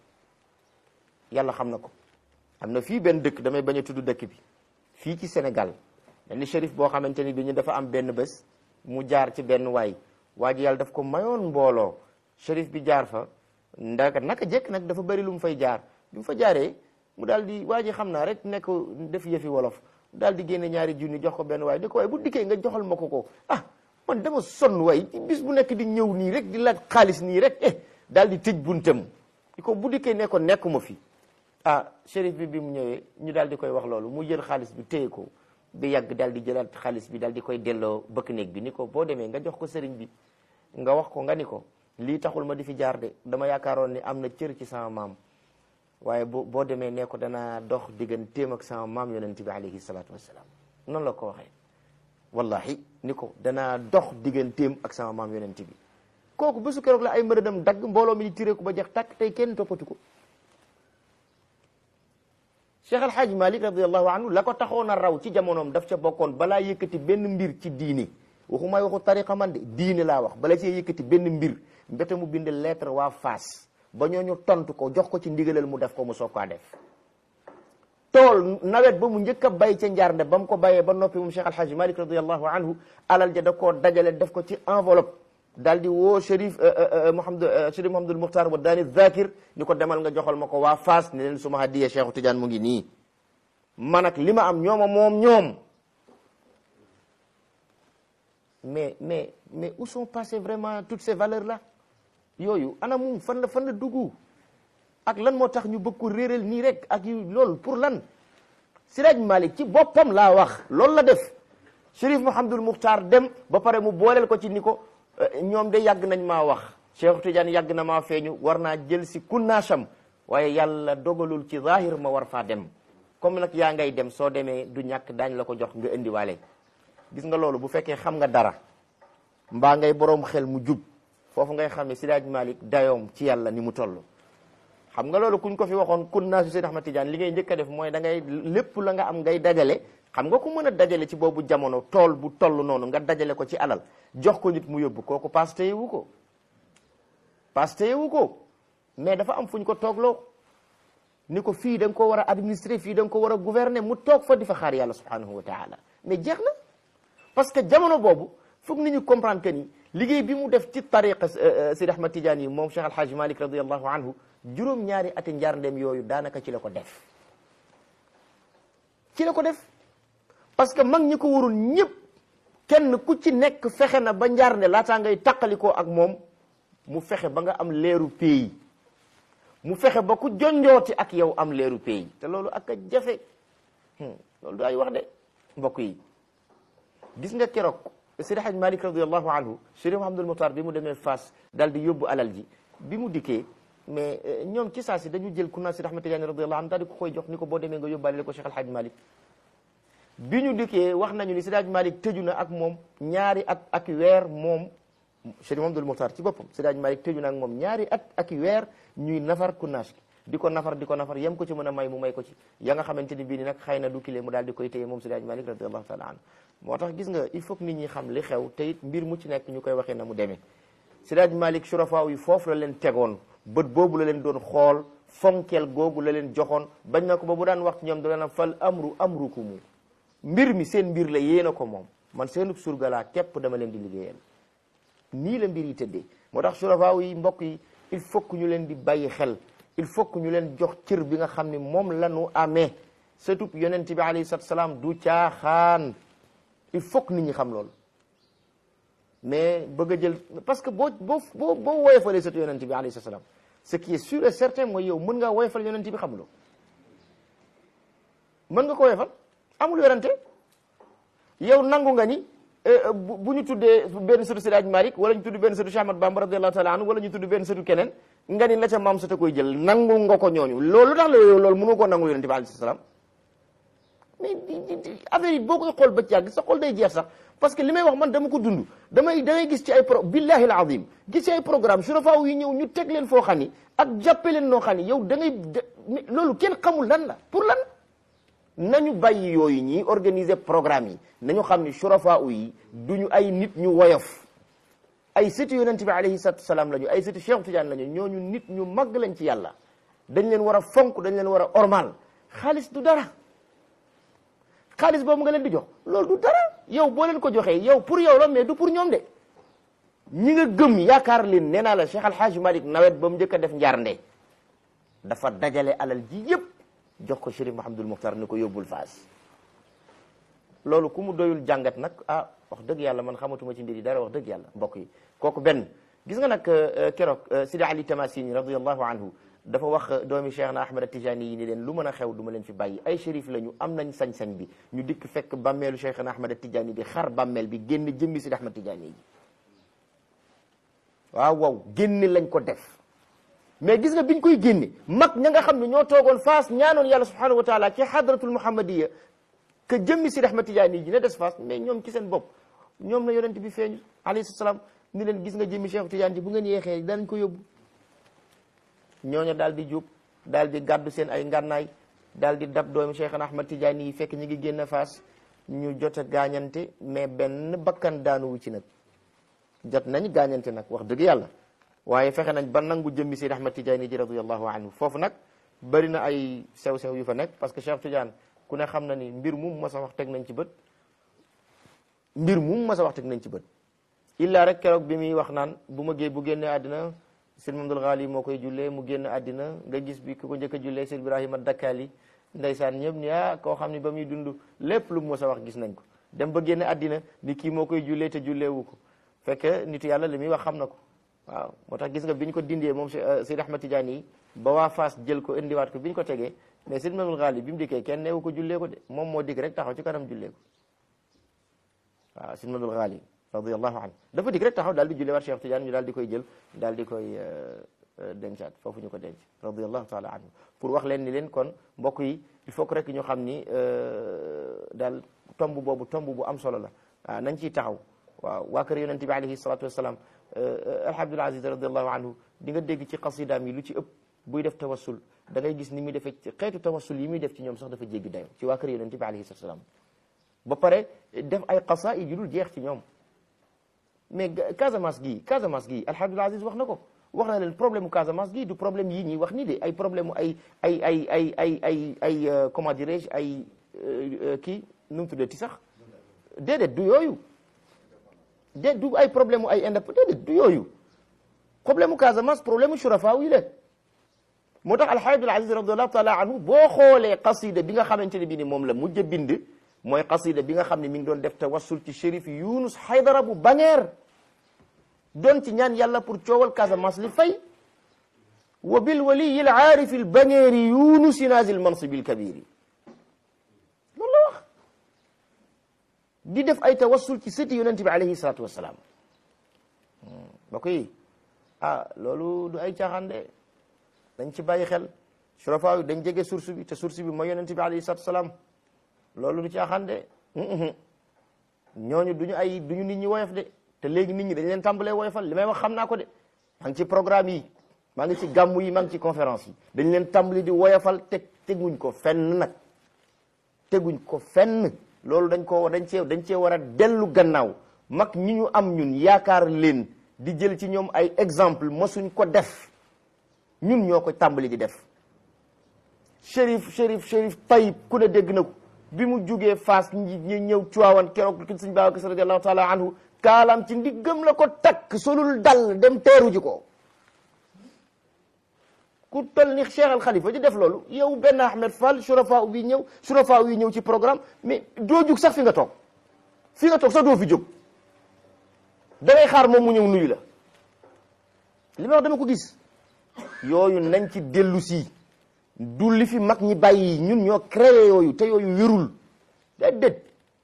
yàlla xam na ko am na fii benn dëkk damay bañ a tudd dëkk bi fii ci Sénégal benn shérif boo xamante ni bi ñu dafa am benn bés mu jaar ci benn waay waa ji yàlla daf ko mayoon mbooloo shérif bi jaar fa ndaka naka jekk nag dafa bëri lu mu fay jaar bi mu fa jaaree mu daal di waa ji xam naa rek nekk def yëfi wolof daal di génne ñaari junni jox ko benn waay di ko waaye bu dikkee nga joxal ma ko ko ah man dama sonn waay bis bu nekk di ñëw nii rek di laaj xaalis nii rek eh daal di tëj buntam di ko bu dikkee ne ko nekkuma fi ah shérif bi bi mu ñëwee ñu daal di koy wax loolu mu jël xaalis bi téye ko bi yàgg daal di jëlaat xaalis bi daal di koy delloo bëkk néeg bi ni ko boo demee nga jox ko sëriñ bi nga wax ko nga ni ko lii taxul ma di fi jaar de dama yaakaaroon ni am na cër ci sama maam waaye boo boo demee ne ko danaa dox digganteem ak sama maam yonent bi alayhi salaatu wassalaam noonu la ko waxee wallahi ni ko danaa dox digganteem ak sama maam yonent bi kooku bésu keroog la ay mbërëdam dagg mbooloo mi di tiré ko ba jeex tàkk tey kenn toppatu ko Cheikh Al Hadj Malick radiallahu anhu la ko taxoon a raw ci jamonoom daf ca bokkoon balaa yëkkati benn mbir ci diini waxumay waxu tariqa man de diine laa wax bala cee yëkkati benn mbir mbete mu bind lettre waa Fass ba ñooñu tontu ko jox ko ci ndigalal mu def ko mu soog kaa def tool nawet ba mu njëkk a bay ca njaarnde ba mu ko bayee ba noppi moom Cheikh Al Hadj Malick radiallahu anhu alal ja da koo dajale def ko ci enveloppe daal di woo Chérif Mouhamad Chérif Mouhamadul Muxtaar wa daani Zakir ni ko demal nga joxal ma ko waa Fass ne leen suma hadiya Cheikhu Tidiane mu ngi nii man ak li ma am ñooma moom ñoom mais mais mais où sont passées vraiment toutes ces valeurs là yooyu ana moom fan la fan la dugg ak lan moo tax ñu bëgg ko réeral nii rek ak yu loolu pour lan Siraj Malik ci boppam laa wax loolu la def Chérif Mouhamadul Mukhtar dem ba pare mu booleel ko ci ni ko ñoom de yàgg nañ maa wax Cheikh Tidiane yàgg na maa feeñu war naa jël si kunnaasam waaye yàlla dogalul ci zahir ma war faa dem comme nag yaa ngay dem soo demee du ñàkk daañ la ko jox nga indiwaale gis nga loolu bu fekkee xam nga dara mbaa ngay boroom xel mu jub foofu ngay xam ne Siraj Malik dayoom ci yàlla ni mu toll xam nga loolu kuñ ko fi waxoon kun naa si Seydi Ahmad Tidiane li ngay njëkk a def mooy da ngay lépp la nga am ngay dajale xam nga ku mën a dajale ci boobu jamono tool bu toll noonu nga dajale ko ci alal jox ko nit mu yóbbu kooku paas téyewu ko paas téyewu ko mais dafa am fu ñu ko toogloo ni ko fii da nga ko war a administrer fii da nga ko war a gouverner mu toog fa di fa xaar yàlla subhanahu wa taala mais jeex na parce que jamono boobu foog nit ñu comprendre que ni liggéey bi mu def ci tariqa Seydi Ahmad Tidiane yi moom Cheikh Alhaji Malik radiallahu anhu juróom-ñaari ati njaar ndem yooyu daanaka ci la ko def ci la ko def parce que mag ñi ko warul ñëpp kenn ku ci nekk fexe na ba njaar nde laataa ngay taqalikoo ak moom mu fexe ba nga am leeru pays mu fexe ba ku jonjooti ak yow am leeru pays te loolu ak a jafe loolu du ay wax de mbokk yi gis nga keroog Seydi Haj Malik radiallahu anhu Chérif Mouhamadul Muxtaar bi mu demee Fass daal di yóbbu alal ji bi mu dikkee mais ñoom ci saa si dañu jël ku naan Seydi Ahmad Tidiane radiallahu anhu daal di ko koy jox ni ko boo demee nga yóbbaale ko Cheikh Al Hadj Malik bi ñu dikkee wax nañu ni Seydi Hadj Malik tëju na ak moom ñaari at ak weer moom Chérif Mouhamadul Muxtaar ci boppam Seydi Hadj Malik tëju na ak moom ñaari at ak weer ñuy nafar kunnaas gi di ko nafar di ko nafar yem ko ci mën a may mu may ko ci ya nga xamante ni bii ni nag xëy na du kile mu daal di koy téye moom Seydi Hadj Malik radiallahu taala anhu moo tax gis nga il faut que nit ñi xam li xew te it mbir mu ci nekk ñu koy waxee na mu demee Seydi Hadj Malik surafaaw yi foofu la leen tegoon bët boobu la leen doon xool fonkeel googu la leen joxoon bañ na ko ba bu daan wax ci ñoom da leen fal amru amrukumu mbir mi seen mbir la yéen a ko moom man seenu surga laa képp dama leen di liggéeyal nii la mbir yi tëddee moo tax surafaaw yi mbokk yi il faut que ñu leen di bàyyi xel il faut que ñu leen jox cër bi nga xam ni moom la ñu amee surtout yonent bi alayhi salaatu salaam du caaxaan il faut que nit ñi xam loolu mais bëgg a jël parce que boo boo boo boo woyofalee surtout yonent bi alayhi salaam ce qui est sûr et certain mooy yow mën ngaa woyofal yonent bi xamuloo mën nga ko woyofal amul werante yow nangu nga ni bu ñu tuddee benn sëtu Seydi Hadji Malick wala ñu tudd benn sëtu Cheikh Ahmad Bamba radiyallahu taala anhu wala ñu tudd benn sëtu keneen nga ni la ca maam sëta koy jël nangu nga ko ñooñu loolu tax la yow loolu mënu koo nangu yonent bi alayhi salaam mais affaire yi boo koy xool ba ci yàgg sa xol day jeex sax parce que li may wax man dama ko dund damay da ngay gis ci ay pro billahi al azim gis ci ay programme surafaaw yi ñëw ñu teg leen foo xam ni ak jàppe leen noo xam ni yow da ngay loolu kenn xamul lan la pour lan nañu bàyyi yooyu ñi organiser programme yi nañu xam ni surafaaw yi duñu ay nit ñu woyof ay sëti yonent bi alayhi salatu salaam lañu ay sëti Cheikh Tidiane lañu ñooñu nit ñu mag lañ ci yàlla dañ leen war a fonk dañ leen war a ormal xaalis du dara xaalis boobu nga leen di jox loolu du dara yow boo leen ko joxee yow pour yow la mais du pour ñoom de ñi nga gëm yaakaar leen nee naa la Cheikh Al Hadj Malick nawet ba mu njëkk a def njaarnde dafa dajale alal ji yëpp jox ko Chérif Mouhamadul Muxtar ni ko yóbbul Faas loolu ku mu doyul jàngat nag ah wax dëgg yàlla man xamatuma ci mbir yi dara wax dëgg yàlla mbokk yi kooku benn gis nga nag keroog Sidi Ali Tamasini radiyallahu anhu dafa wax doomi Cheikh na Ahmad Tijani yi ni leen lu mën a xew du ma leen fi bàyyi ay shérif lañu am nañ sañ-sañ bi ñu dikk fekk bàmmeelu Cheikh na Ahmad Tijani bi xar bàmmeel bi génn jëmmi Sidi Ahmad Tijani yi waaw waaw génne lañ ko def mais gis nga biñ koy génne mag ña nga xam ne ñoo toogoon faas ñaanoon yàlla subhanahu wa taala ci hadratul muhammadiya que jëmmi Sidi Ahmad Tijani ji ne des faas mais ñoom ci seen bopp ñoom la yonent bi feeñu alayhi salaam ni leen gis nga jëmmi Cheikh Tijani ji bu ngeen yeexee danañ ko yóbbu ñooñu daal di jub daal di gàddu seen ay ngànnaay daal di dab doomu Cheikhna Ahmad Tidiane yi fekk ñu ngi génn faas ñu jot a gaañante mais benn bakkan daanuwu ci nag jot nañ gaañante nag wax dëgg yàlla waaye fexe nañ ba nangu jëmmi Seydi Ahmad Tidiane ji radiyallahu anhu foofu nag bëri na ay sew-sew yu fa nekk parce que Cheikh Tidiane ku ne xam na ni mbir mum ma sa wax teg nañ ci bët mbir mum ma sa wax teg nañ ci bët illa rek keroog bi muy wax naan bu ma gée bu génnee àddina sëñ Mamadul Ghali moo koy jullee mu génn àddina nga gis bi ku ko njëkk a jullee sëñ Ibrahima Dakkali ndeysaan ñëpp ni ah koo xam ne ba muy dund lépp lu mu mës a wax gis nañ ko dem ba génn àddina ni kii moo koy jullee te julleewu ko fekk nitu yàlla li muy wax xam na ko waaw moo tax gis nga bi ñu ko dindee moom Seydi Ahmad Tidiane yi ba waa Fass jël ko indiwaat ko bi ñu ko tegee mais Seydi Mamul Ghali bi mu dikkee kenn neewu ko jullee ko de moom moo dikk rek taxaw ci kanam jullee ko waaw Seydi Mamul Ghali radiyallahu anhu dafa dikk rek taxaw daal di jullee waat Cheikh Tidiane ñu daal di koy jël daal di koy dencaat foofu ñu ko denc radiyallahu taala anhu pour wax leen ni leen kon mbokk yi il faut que rek ñu xam ni daal tomb boobu tomb bu am solo la waaw nañ ciy taxaw waaw waa kër yonente bi alayhi salatu wassalam alhamdul aziz radiallahu anhu di nga dégg ci xasidaam yi lu ci ëpp buy def tawassul da ngay gis ni muy defee xeetu tawassul yi muy def ci ñoom sax dafa jéggi dayo ci waa kër yonente bi alayhi salatu wassalam ba pare def ay qasaid yu dul jeex ci ñoom mais Casamance gii Casamance gii alhamdul aziz wax na ko wax na leen problème mu Casamance gii du problème yii ñuy wax nii de ay problème mu ay ay ay ay ay ay ay comment dirais-je ay kii nu mu tuddati sax déedéet du yooyu de du ay problème mu ay indépendance déedéet du yooyu problème mu Casamance problème mu shurafa yi la moo tax alxaaj Abdul Aziz radiallahu taala anhu boo xoolee qasida bi nga xamante ne bi ni moom la mujj a bind mooy qasida bi nga xam ne mi ngi doon def tawassul ci shérif Yunus Haydara bu Bañeer doon ci ñaan yàlla pour coowal Casamance li fay wa bil waliyi l aarifi l Bañeeri Yunusi naazil mansibi l kabiri loolu la wax di def ay tawassul ci sëti yonente bi alayhi salatu wassalam ba koy ah loolu du ay caaxaan de dañ ci bàyyi xel surafa yu dañ jege source bi te source bi mooy yonente bi alayhi salatu wassalam loolu du caaxaan de ñooñu duñu ay duñu nit ñi woyof de te léegi nit ñi dañ leen tàmbalee woyofal li may wax xam naa ko de maa ngi ci programme yi maa ngi ci gàmmu yi maa ngi ci conférence yi dañ leen tàmbali di woyofal te teguñ ko fenn nag teguñ ko fenn loolu dañ ko dañ cee dañ cee war a dellu gannaaw mag ñi ñu am ñun yaakaar leen di jël ci ñoom ay exemple mosuñ ko def ñun ñoo ko tàmbali di def Chérif Chérif Chérif Tayib ku ne dégg na ko bi mu jugee Faas ñi ñëw Cuwaawan keroog ki sëñ Babacar Sy radiyallahu taala anhu kaalaam ci ndiggam la ko takk solul dal dem teeru ji ko ku tol ni Cheikh Al Khalifa di def loolu yow benn Ahmed Fall surafa wi ñëw surafa wi ñëw ci programme mais doo jug sax fi nga toog fi nga toog sax doo fi jóg da ngay xaar moom mu ñëw nuyu la li ma wax dama ko gis yooyu nañ ci dellu si du li fi mag ñi bàyyi ñun ñoo créé yooyu te yooyu wérul déedéet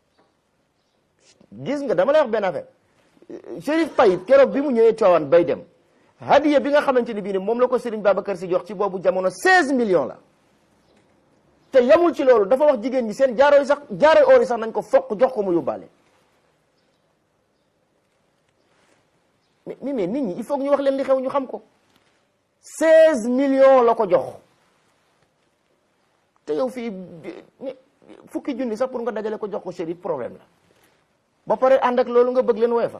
gis nga dama lay wax benn affaire Chérif Tayyib keroog bi mu ñëwee Tiwaawan bay dem hadiya bi nga xamante ni bii ne moom la ko Serigne Babacar Sy jox ci boobu jamono 16 millions la te yamul ci loolu dafa wax jigéen ñi seen jaaro yi sax jaaro oor yi sax nañ ko fokk jox ko mu yóbbaale mais mais nit ñi il faut que ñu wax leen li xew ñu xam ko 16 millions la ko jox te yow fii fukki junni sax pour nga dajale ko jox ko Chérif problème la ba pare ànd ak loolu nga bëgg leen woyofal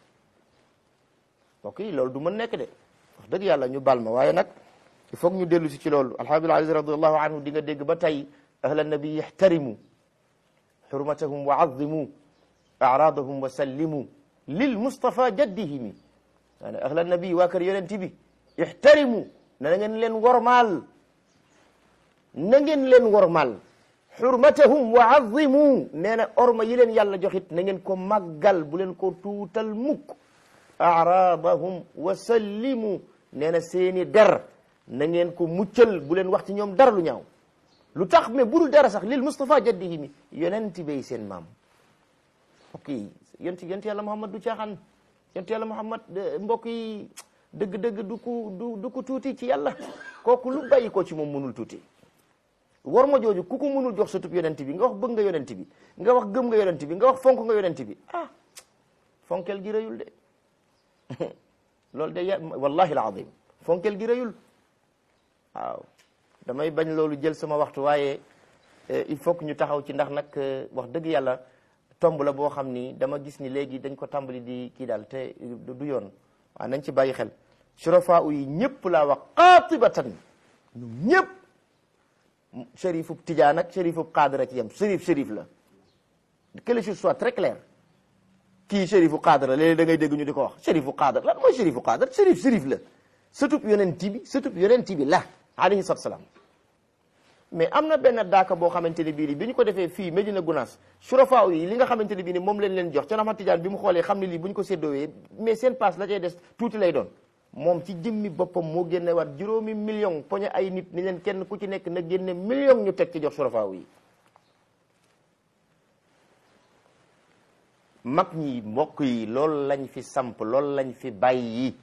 ok loolu du mën nekk de wax dëgg yàlla ñu baal ma waaye nag il faut que ñu dellu si ci loolu alhamdulilah aziz radiallahu anhu di nga dégg ba tey ahla nabi ixtarimu xurmatahum wa azimu aradahum wa sallimu lil mustafa jaddihimi maanaam ahla nabi waa kër yonent bi ixtarimu na ngeen leen wormaal na ngeen leen wormaal xurmatahum wa azimu nee na orma yi leen yàlla joxit na ngeen ko màggal bu leen ko tuutal mukk aradahum wa sallimu nee na seeni der na ngeen ko muccal bu leen wax ci ñoom dara lu ñaaw lu tax mais budul dara sax lil Mustafa jaddihi mi yonent bay seen maam mbokk yi yonent yonent yàlla Muhammad du caaxaan yonent yàlla Muhammad mbokk yi dëgg-dëgg du ko du du ko tuuti ci yàlla kooku lu bàyyi ko ci moom mënul tuuti war ma jooju ku ko mënul jox sa tub yonent bi nga wax bëgg nga yonent bi nga wax gëm nga yonent bi nga wax fonk nga yonent bi ah fonkel gi rëyul de loolu de ya wallahi alazim fonkel gi rëyul waaw damay bañ loolu jël sama waxtu waaye il faut que ñu taxaw ci ndax nag wax dëgg yàlla tomb la boo xam ni dama gis ni léegi dañ ko tàmbali di kii daal te du yoon waaw nañ ci bàyyi xel surafa yi ñëpp laa wax qaatibatan ñu ñëpp chérifub tijaan ak chérifub xaadar ak yem chérif chérif la que les choses soient très claires kii chérifu xaadar la léeg-léeg da ngay dégg ñu di ko wax chérifu xaadar lan mooy chérifu xaadar chérif chérif la sëtub yonent bi sëtub yonent bi la alayhi salaatu salaam mais am na benn daaka boo xamante ne bii ni bi ñu ko defee fii Medina Gounass surafaa yi li nga xamante ne bii ni moom leen leen jox ca Ahmad Tidiane bi mu xoolee xam ne lii bu ñu ko séddoowee mais seen passe la cay des tuuti lay doon moom ci jëmmi boppam moo génne waat juróomi million poñe ay nit ni leen kenn ku ci nekk na génne million ñu teg ci jox surafaa yi mag ñi mbokk yi loolu lañ fi samp loolu lañ fi bàyyi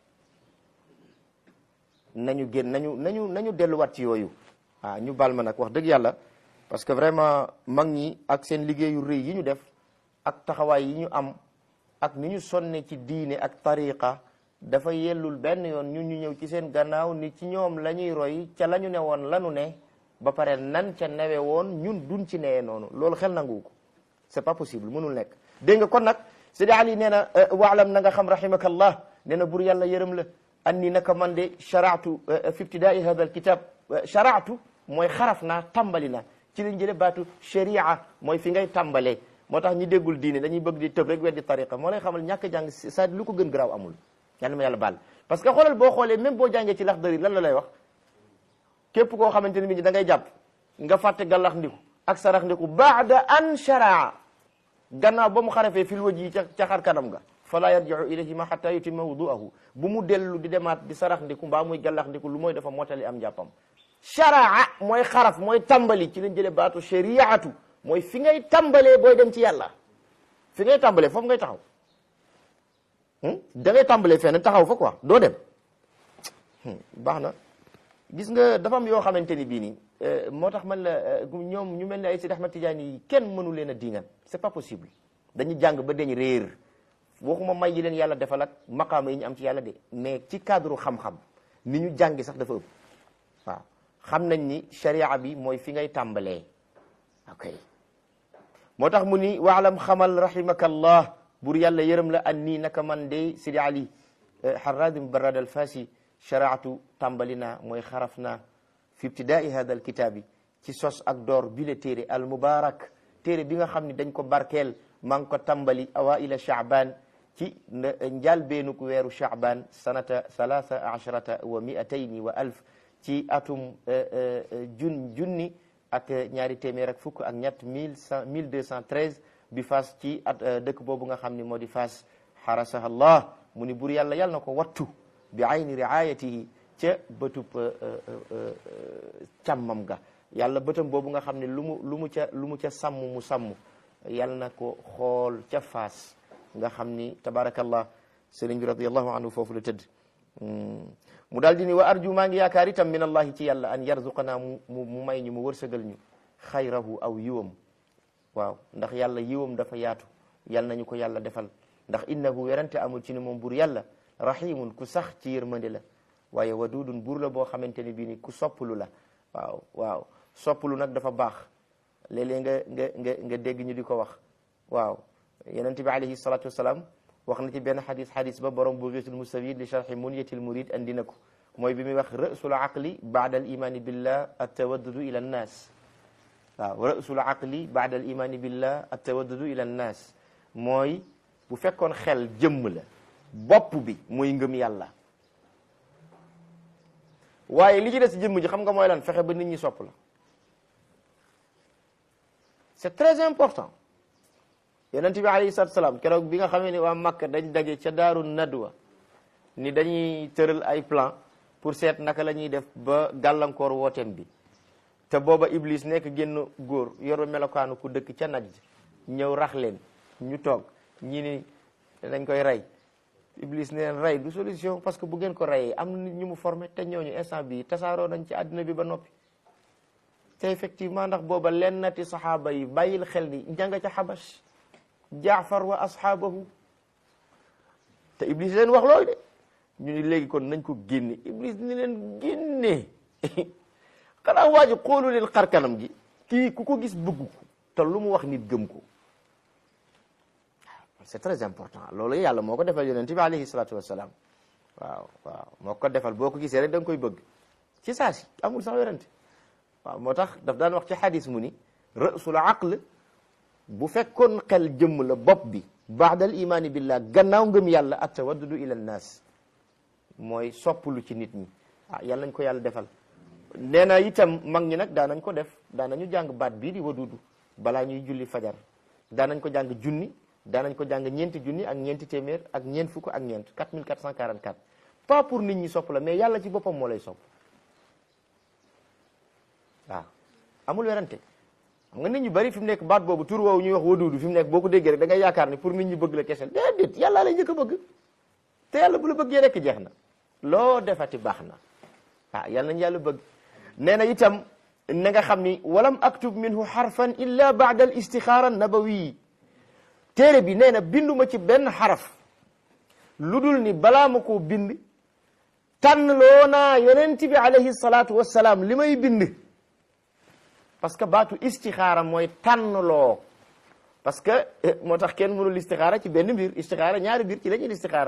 nañu génn nañu nañu nañu delluwaat ci yooyu ah ñu baal ma nag wax dëgg yàlla parce que vraiment mag ñi ak seen liggéeyu rëy yi ñu def ak taxawaay yi ñu am ak ni ñu sonne ci diine ak tariqa dafa yellul benn yoon ñun ñu ñëw ci seen gannaaw ni ci ñoom la ñuy roy ca la ñu ne woon lanu ne ba pare nan ca newe woon ñun duñ ci newee noonu loolu xel nangu ko c'est pas possible mënul nekk dégg nga kon nag Sidi Ali nee na waalam na nga xam rahimakallah nee na bur yàlla yërëm la anni naka man de sharaatu fi ibtidaai hada alkitab sharaatu mooy xaraf naa tàmbali na ci lañ jële baatu sharia mooy fi ngay tàmbalee moo tax ñi déggul diine dañuy bëgg di tëb rek weddi tariqa moo lay xamal ñàkk jàng sa lu ko gën garaaw amul yàlla ma yàlla baal parce que xoolal boo xoolee même boo jàngee ci Laxdari lan la lay wax képp koo xamante ne bi da ngay jàpp nga fàtte gàllax ndiku ak sarax ndiku baada an sharaa gannaaw ba mu xarafee fil waji ca ca xar kanam nga fala yarjiu ilayhima hatta yutimma wuduahu bu mu dellu di demaat di sarax ndiku mbaa muy gàllax ndiku lu mooy dafa mottali am njàppam sharaa mooy xaraf mooy tàmbali ci lañ jële baatu shariatu mooy fi ngay tàmbalee booy dem ci yàlla fi ngay tàmbalee foofu ngay taxaw da ngay tàmbalee fenn taxaw fa quoi doo dem baax na gis nga dafa am yoo xamante ni bii nii moo tax man la ñoom ñu mel ne ay Sidi Ahmad Tidiane yi kenn mënu leen a diingan c'est pas possible dañu jàng ba dañ réer waxuma may yi leen yàlla defal ak maqaama yi ñu am ci yàlla de mais ci cadre xam-xam ni ñu jàngi sax dafa ëpp waaw xam nañ ni sharia bi mooy fi ngay tàmbalee ok moo tax mu ni waalam xamal rahimakallah bur yàlla yërëm la an nii naka man de Sidi Ali Harradim Barad al Fasi sharaatu tàmbali naa mooy xaraf naa fi ibtidaai hada al kitaabi ci sos ak door bi la téere al mubarak téere bi nga xam ne dañ ko barkeel maa ngi ko tàmbali awaila Shaaban ci njaal beenuk weeru Shaaban sanata thalatha asharata wa miatayni wa alf ci atum jun junni ak ñaari téeméer ak fukk ak ñett mille cent mille deux cent treize bi Faas ci at dëkk boobu nga xam ne moo di Faas xarasaha Allah mu ni bur yàlla yàlla na ko wattu bi ayni riayatihi ca bëtub càmmam ga yàlla bëtam boobu nga xam ne lu mu lu mu ca lu mu ca sàmm mu sàmm yàlla na ko xool ca Faas nga xam ni tabarakallah sëriñ bi radiallahu anhu foofu la tëdd mu daal di ni wa arju maa ngi yaakaar itam min allahi ci yàlla an yarzuqanaa mu mu may ñu mu wërsëgal ñu xayrahu aw yiwam waaw ndax yàlla yiwam dafa yaatu yal nañu ko yàlla defal ndax innahu werante amul ci ni moom buur yàlla rahimun ku sax ci yërmande la waaye wadudun buur la boo xamante ni bii ni ku sopplu la waaw waaw sopplu nag dafa baax léeg-léeg nga nga nga nga dégg ñu di ko wax waaw yonent bi alayhi salatu wasalaam wax na ci benn xadis xadis ba borom bughiyatul mustafid li sharxi munyatil murid andi na ko mooy bi muy wax ra'sul aqli baada al imani billah attawaddudu ila nnaas waaw ra'sul aqli baada al imani billah attawaddudu ila nnaas mooy bu fekkoon xel jëmm la bopp bi mooy ngëm yàlla waaye li ci des jëmm ji xam nga mooy lan fexe ba nit ñi sopp la c'est très important yonent bi alayhi salaatu salaam keroog bi nga xamee ni waa Makka dañ daje ca daaru nadwa ni dañuy tëral ay plan pour seet naka la ñuy def ba gàllankoor wooteem bi te booba Iblis nekk génn góor yoru melokaanu ku dëkk ca Najd ñëw rax leen ñu toog ñi ni dañ koy rey Iblis ne leen rey du solution parce que bu ngeen ko reyee am na nit ñu mu formé te ñooñu instant bii tasaaroo nañ ci àddina bi ba noppi te effectivement ndax booba lennati saxaaba yi bàyyil xel ni janga ca xabash jaafar wa ashaabahu te Iblis leen wax loolu de ñu ni léegi kon nañ ko génne Iblis ni leen génne xanaa waa ji xoolu leen xar kanam gi kii ku ko gis bëgg ko te lu mu wax nit gëm ko c'est très important loolu yàlla moo ko defal yonent bi alayhi salaatu wassalaam waaw waaw moo ko defal boo ko gisee rek da nga koy bëgg ci saa si amul sax werante waaw moo tax daf daan wax ci xadis mu ni ra'sul aql bu fekkoon xel jëmm la bopp bi baadal imaani billah gannaaw ngëm yàlla at tawaddudu ila nnaas mooy sopplu ci nit ñi ah yàlla nañ ko yàlla defal nee na itam mag ñi nag daanañ ko def daanañu jàng baat bii di wadudu balaa ñuy julli fajar daanañ ko jàng junni daanañ ko jàng ñeenti junni ak ñeenti téeméer ak ñeent fukk ak ñeent 4444 pas pour nit ñi sopp la mais yàlla ci boppam moo lay sopp waaw amul werante xam nga nit ñu bari fi mu nekk baat boobu tur woowu ñuy wax wadudu fi mu nekk boo ko déggee rek da ngay yaakaar ni pour nit ñi bëgg la kese déedéet yàlla lay njëkk a bëgg te yàlla bu la bëggee rek jeex na loo defati baax na ah yàlla nañu yàlla bëgg nee na itam na nga xam ni walam aktub minhu xarfan illa baada al istixaara nabawi téere bi nee na binduma ci benn xaraf lu dul ni balaa ma koo bind tànn loo naa yonent bi alayhi salaatu wassalaam li may bind parce que baatu istixaara mooy tànn loo parce que moo tax kenn mënul istixaara ci benn mbir istixaara ñaari mbir ci la ñuy istixaara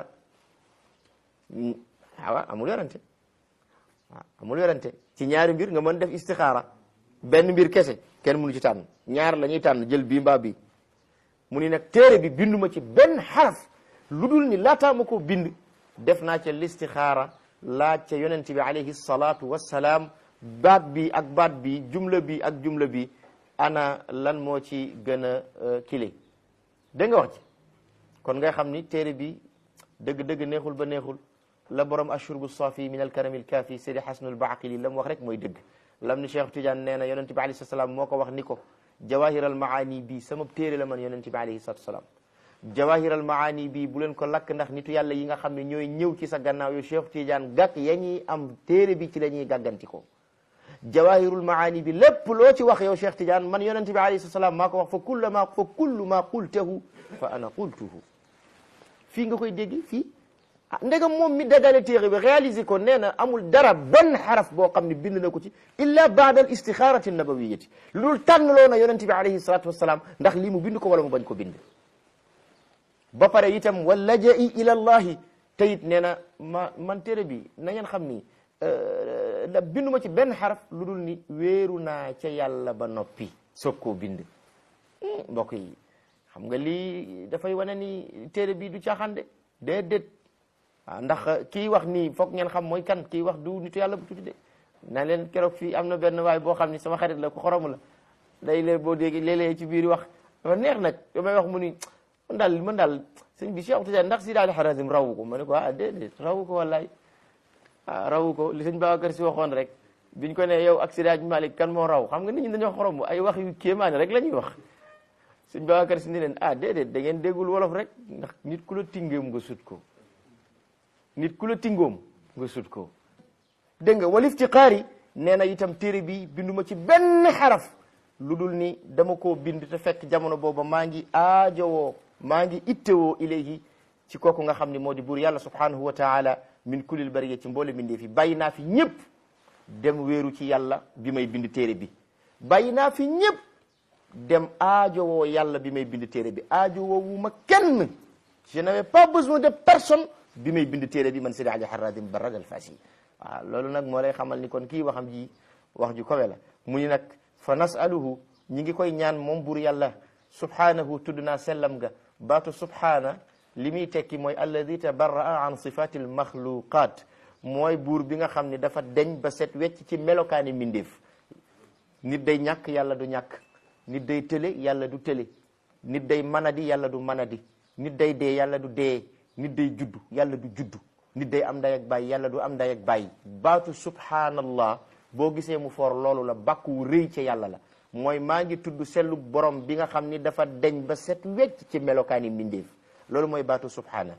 waaw amul werante waaw amul werante ci ñaari mbir nga mën def istixaara benn mbir kese kenn mënu ci tànn ñaar la ñuy tànn jël bii mbaa bii mu ni nag téere bi binduma ci benn xaraf lu dul ni laataa ma ko bind def naa ca listixaara laaj ca yonent bi alayhi salaatu wassalaam baat bi ak baat bi jumla bi ak jumla bi ana lan moo ci gën a kile dégg nga wax ci kon ngay xam ni téere bi dëgg-dëgg neexul ba neexul la borom ashurbu safi min alkarami alkaafi seydi xasanul baaqili la mu wax rek mooy dëgg lam ni Cheikh Tidiane nee na yonent bi alayhi salaam moo ko wax ni ko jawahiral maani bii sama téere la man yonent bi alayhi salatu salaam jawahiral maani bii bu leen ko lakk ndax nitu yàlla yi nga xam ne ñooy ñëw ci sa gannaaw yu Cheikh Tidiane gàkk ya ñuy am téere bi ci la ñuy gàgganti ko jawahirul maani bi lépp loo ci wax yow Cheikh Tidiane man yonent bi alayhi salatu salaam maa ko wax fa kullu ma fa kullu ma qultahu fa ana qultuhu fii nga koy dégg fii ah ndegam moom mi dagale téere bi réalisé ko nee na amul dara benn xaraf boo xam ne bind na ko ci illa baada al istixaarati nabawiyati loolu tànnloo na yonente bi alayhi salatu wasalaam ndax lii mu bind ko wala mu bañ ko bind ba pare itam wa lajai ila allahi te it nee na ma man téere bi na ngeen xam ni da binduma ci benn xaraf lu dul ni wéeru naa ca yàlla ba noppi soog koo bind mbokk yi xam nga lii dafay wane ni téere bi du caaxaan de déedéet waaw ndax kii wax nii foog ngeen xam mooy kan kii wax du nitu yàlla bu tuuti de na leen keroog fii am na benn waay boo xam ni sama xarit la ko xoromu la day lee boo dégg léeg-léeg ci biir wax dafa neex nag damay wax mu ni man daal man daal sëñ bi Cheikh Tidiane ndax si daal Harazim rawu ko ma ne ko ah déedéet rawu ko wallaay ah rawu ko li sëñ Babacar si waxoon rek biñ ko ne yow ak Seydi Malick kan moo raw xam nga nit ñi dañoo xorom ay wax yu kéemaane rek la ñuy wax sëñ Babacar si ni leen ah déedéet da ngeen déggul wolof rek ndax nit ku la tingeem nga sut ko nit ku la tingoom nga sut ko dégg nga walif ci xaari nee na itam téere bi binduma ci benn xaraf lu dul ni dama koo bind te fekk jamono booba maa ngi aajowoo maa ngi ittewoo ilayhi ci kooku nga xam ne moo di buur yàlla subhanahu wa taala min kulil bariya ci mboole bindee fi bàyyi naa fi ñëpp dem wéeru ci yàlla bi may bind téere bi bàyyi naa fi ñëpp dem aajowoo yàlla bi may bind téere bi aajowoo wu ma kenn je n'avais pas besoin de personne bi may bind téere bi man Seydi Ali Haradim Barrad al Fasi waaw loolu nag moo lay xamal ni kon kii waxam ji wax ju kawe la mu ni nag fa nasaluhu ñi ngi koy ñaan moom buur yàlla subhanahu tudd naa sellam ga baatu subhana li muy tekki mooy alladi tabarraa an sifati al maxluqat mooy buur bi nga xam ne dafa deñ ba set wecc ci melokaani mbindeef nit day ñàkk yàlla du ñàkk nit day tële yàlla du tële nit day manadi yàlla du manadi nit day dee yàlla du dee nit day juddu yàlla du juddu nit day am nday ak bàyyi yàlla du am nday ak bàyyi baatu subhanallah boo gisee mu foor loolu la bàkku wu rëy ca yàlla la mooy maa ngi tudd sellu borom bi nga xam ni dafa deñ ba set wecc ci melokaani mbindeef loolu mooy baatu subhana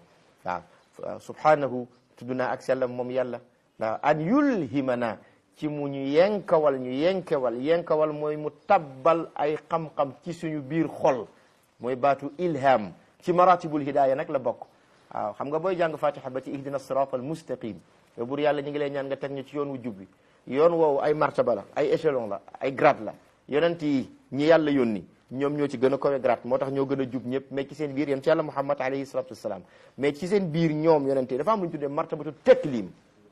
waaw subhanahu tudd naa ak sellam moom yàlla waaw an yulhimana ci mu ñu yenkawal ñu yenkewal yenkawal mooy mu tabbal ay xam-xam ci suñu biir xol mooy baatu ilham ci maratibul hidaya nag la bokk waaw xam nga booy jàng fatiha ba ci ihdina sirat al mustaqim yow bur yàlla ñu ngi lay ñaan nga teg ñu ci yoon wu jub bi yoon woowu ay martaba la ay échelon la ay grade la yonent yi ñi yàlla yónni ñoom ñoo ci gën a kawe grade moo tax ñoo gën a jub ñëpp mais ci seen biir yonent yàlla muhammad alayhi salatu wassalam mais ci seen biir ñoom yonent yi dafa am lu ñu tuddee martabatu teklim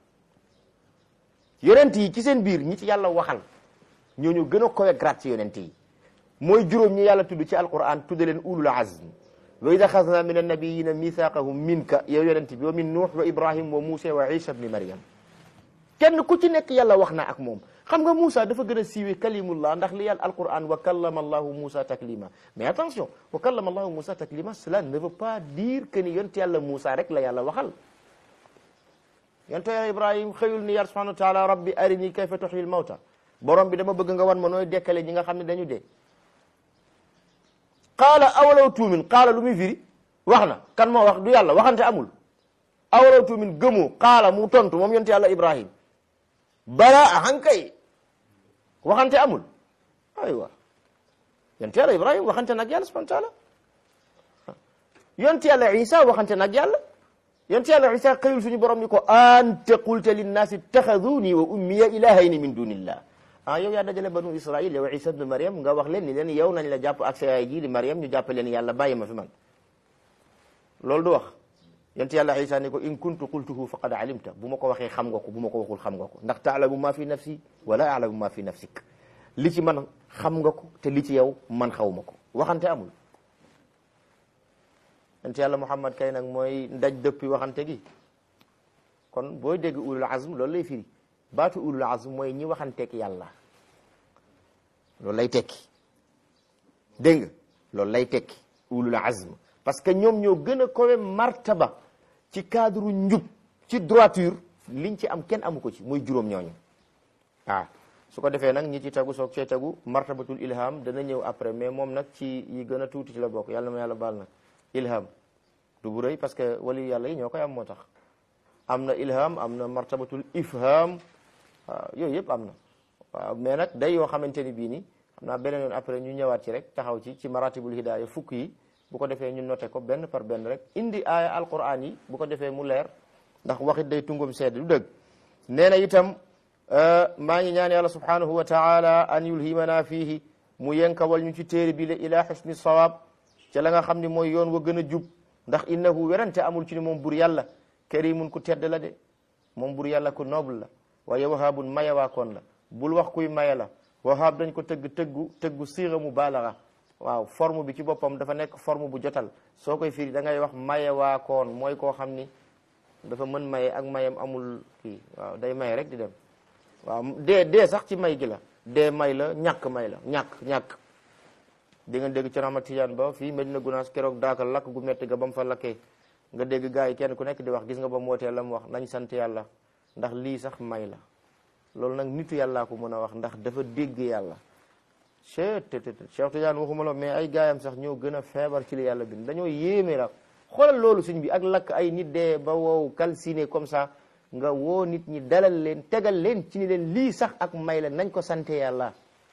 yonent yi ci seen biir ñi ci yàlla waxal ñoo ñu gën a kawe grade ci yonent yi mooy juróom ñi yàlla tudd ci alquran tudde leen ulul azm wa id axadna min annabiyina mithaqahum minka yow yonent bi wa min nuux wa ibrahim wa muusa wa isa bni maryam kenn ku ci nekk yàlla wax na ak moom xam nga Moussa dafa gën a siiwee kalimullah ndax li yàlla alquran wa kallama allahu Moussa taklima mais attention wa kallama allahu Moussa taklima cela ne veut pas dire que ni yonte yàlla Moussa rek la yàlla waxal yonte yàlla Ibrahim xëyul ni yàlla subhanahu wa taala rabbi arini kayfa tuhyil mawta borom bi dama bëgg nga wan ma nooy dekkale ñi nga xam ne dañu dee qaala awalaw tuumin qaala lu muy firi wax na kan moo wax du yàlla waxante amul awalaw tuumin gëmoo qaala mu tontu moom yonte yàlla Ibrahim bala ahankay waxante amul aywa yonte yàlla Ibrahim waxante nag yàlla subhanahu wa taala yonte yàlla Isa waxante nag yàlla yonte yàlla Isa xëyul suñu borom ni ko anta qulta linnaasi ittaxaduni wa ummiya ilahayni min dunillah ah yow yaa dajale banu Israil yow Isa ibn Maryam nga wax leen ni leen yow nañ la jàpp ak sa yaay ji di Maryam ñu jàpp leen yàlla bàyyi ma fi man loolu du wax yonte yàlla Isa ni ko in kuntu qultuhu faqad alimta bu ma ko waxee xam nga ko bu ma ko waxul xam nga ko ndax taalamu ma fi nafsi wala alamu ma fi nafsik li ci man xam nga ko te li ci yow man xaw ma ko waxante amul yonte yàlla Muhammad kay nag mooy ndaj dëppi waxante gi kon booy dégg ulul azm loolu lay firi baatu ulul azm mooy ñi waxanteeg yàlla loolu lay tekki dégg nga loolu lay tekki ulul azm parce que ñoom ñoo gën a kowe martaba ci cadre njub ci droiture liñ ci am kenn amu ko ci muy juróom ñooñu ah su ko defee nag ñi ci tagu soog cee tagu martabatul ilham dana ñëw après mais moom nag ci yi gën a tuuti ci la bokk yàlla ma yàlla baal nag ilham du bu rëy parce que wali yàlla yi ñoo koy am moo tax am na ilham am na martabatul ifham waaw yooyu yëpp am na waaw mais nag day yoo xamante ni bii ni xam naa beneen yoon après ñu ñëwaat ci rek taxaw ci ci maratibul hidaya fukk yi bu ko defee ñu noté ko benn par benn rek indi aaya alquran yi bu ko defee mu leer ndax waxit day tungum sedd du dëgg nee na itam maa ngi ñaan yàlla subhanahu wa taala an yulhimana fihi mu yenkawal ñu ci téere bi la ila xusni sawab ca la nga xam ni mooy yoon wa gën a jub ndax innahu werante amul ci ni moom bur yàlla karimun ku tedd la de moom bur yàlla ku noble la waaye wahaabun mayawaakoon la bul wax kuy maye la wahaab dañ ko tëgg tëggu tëggu siira mu baalaxa waaw forme bi ci boppam dafa nekk forme bu jotal soo koy firi da ngay wax mayawaakoon mooy koo xam ni dafa mën maye ak mayam amul kii waaw day maye rek di dem waaw dee dee sax ci may gi la dee may la ñàkk may la ñàkk ñàkk di nga dégg ci Ahmad Tijaan ba fii Medina Gunaas keroog daakal lakk gu metti ga ba mu fa lakkee nga dégg gars yi kenn ku nekk di wax gis nga ba mu wootee la mu wax nañ sant yàlla ndax lii sax may la loolu nag nitu yàllaa ko mën a wax ndax dafa dégg yàlla cheet te Cheikh Tidiane waxuma la mais ay gaayam sax ñoo gën a feebar ci li yàlla bind dañoo yéeme la xoolal loolu suñ bi ak lakk ay nit dee ba wow calciné comme ça nga woo nit ñi dalal leen tegal leen ci ni leen lii sax ak may la nañ ko sante yàlla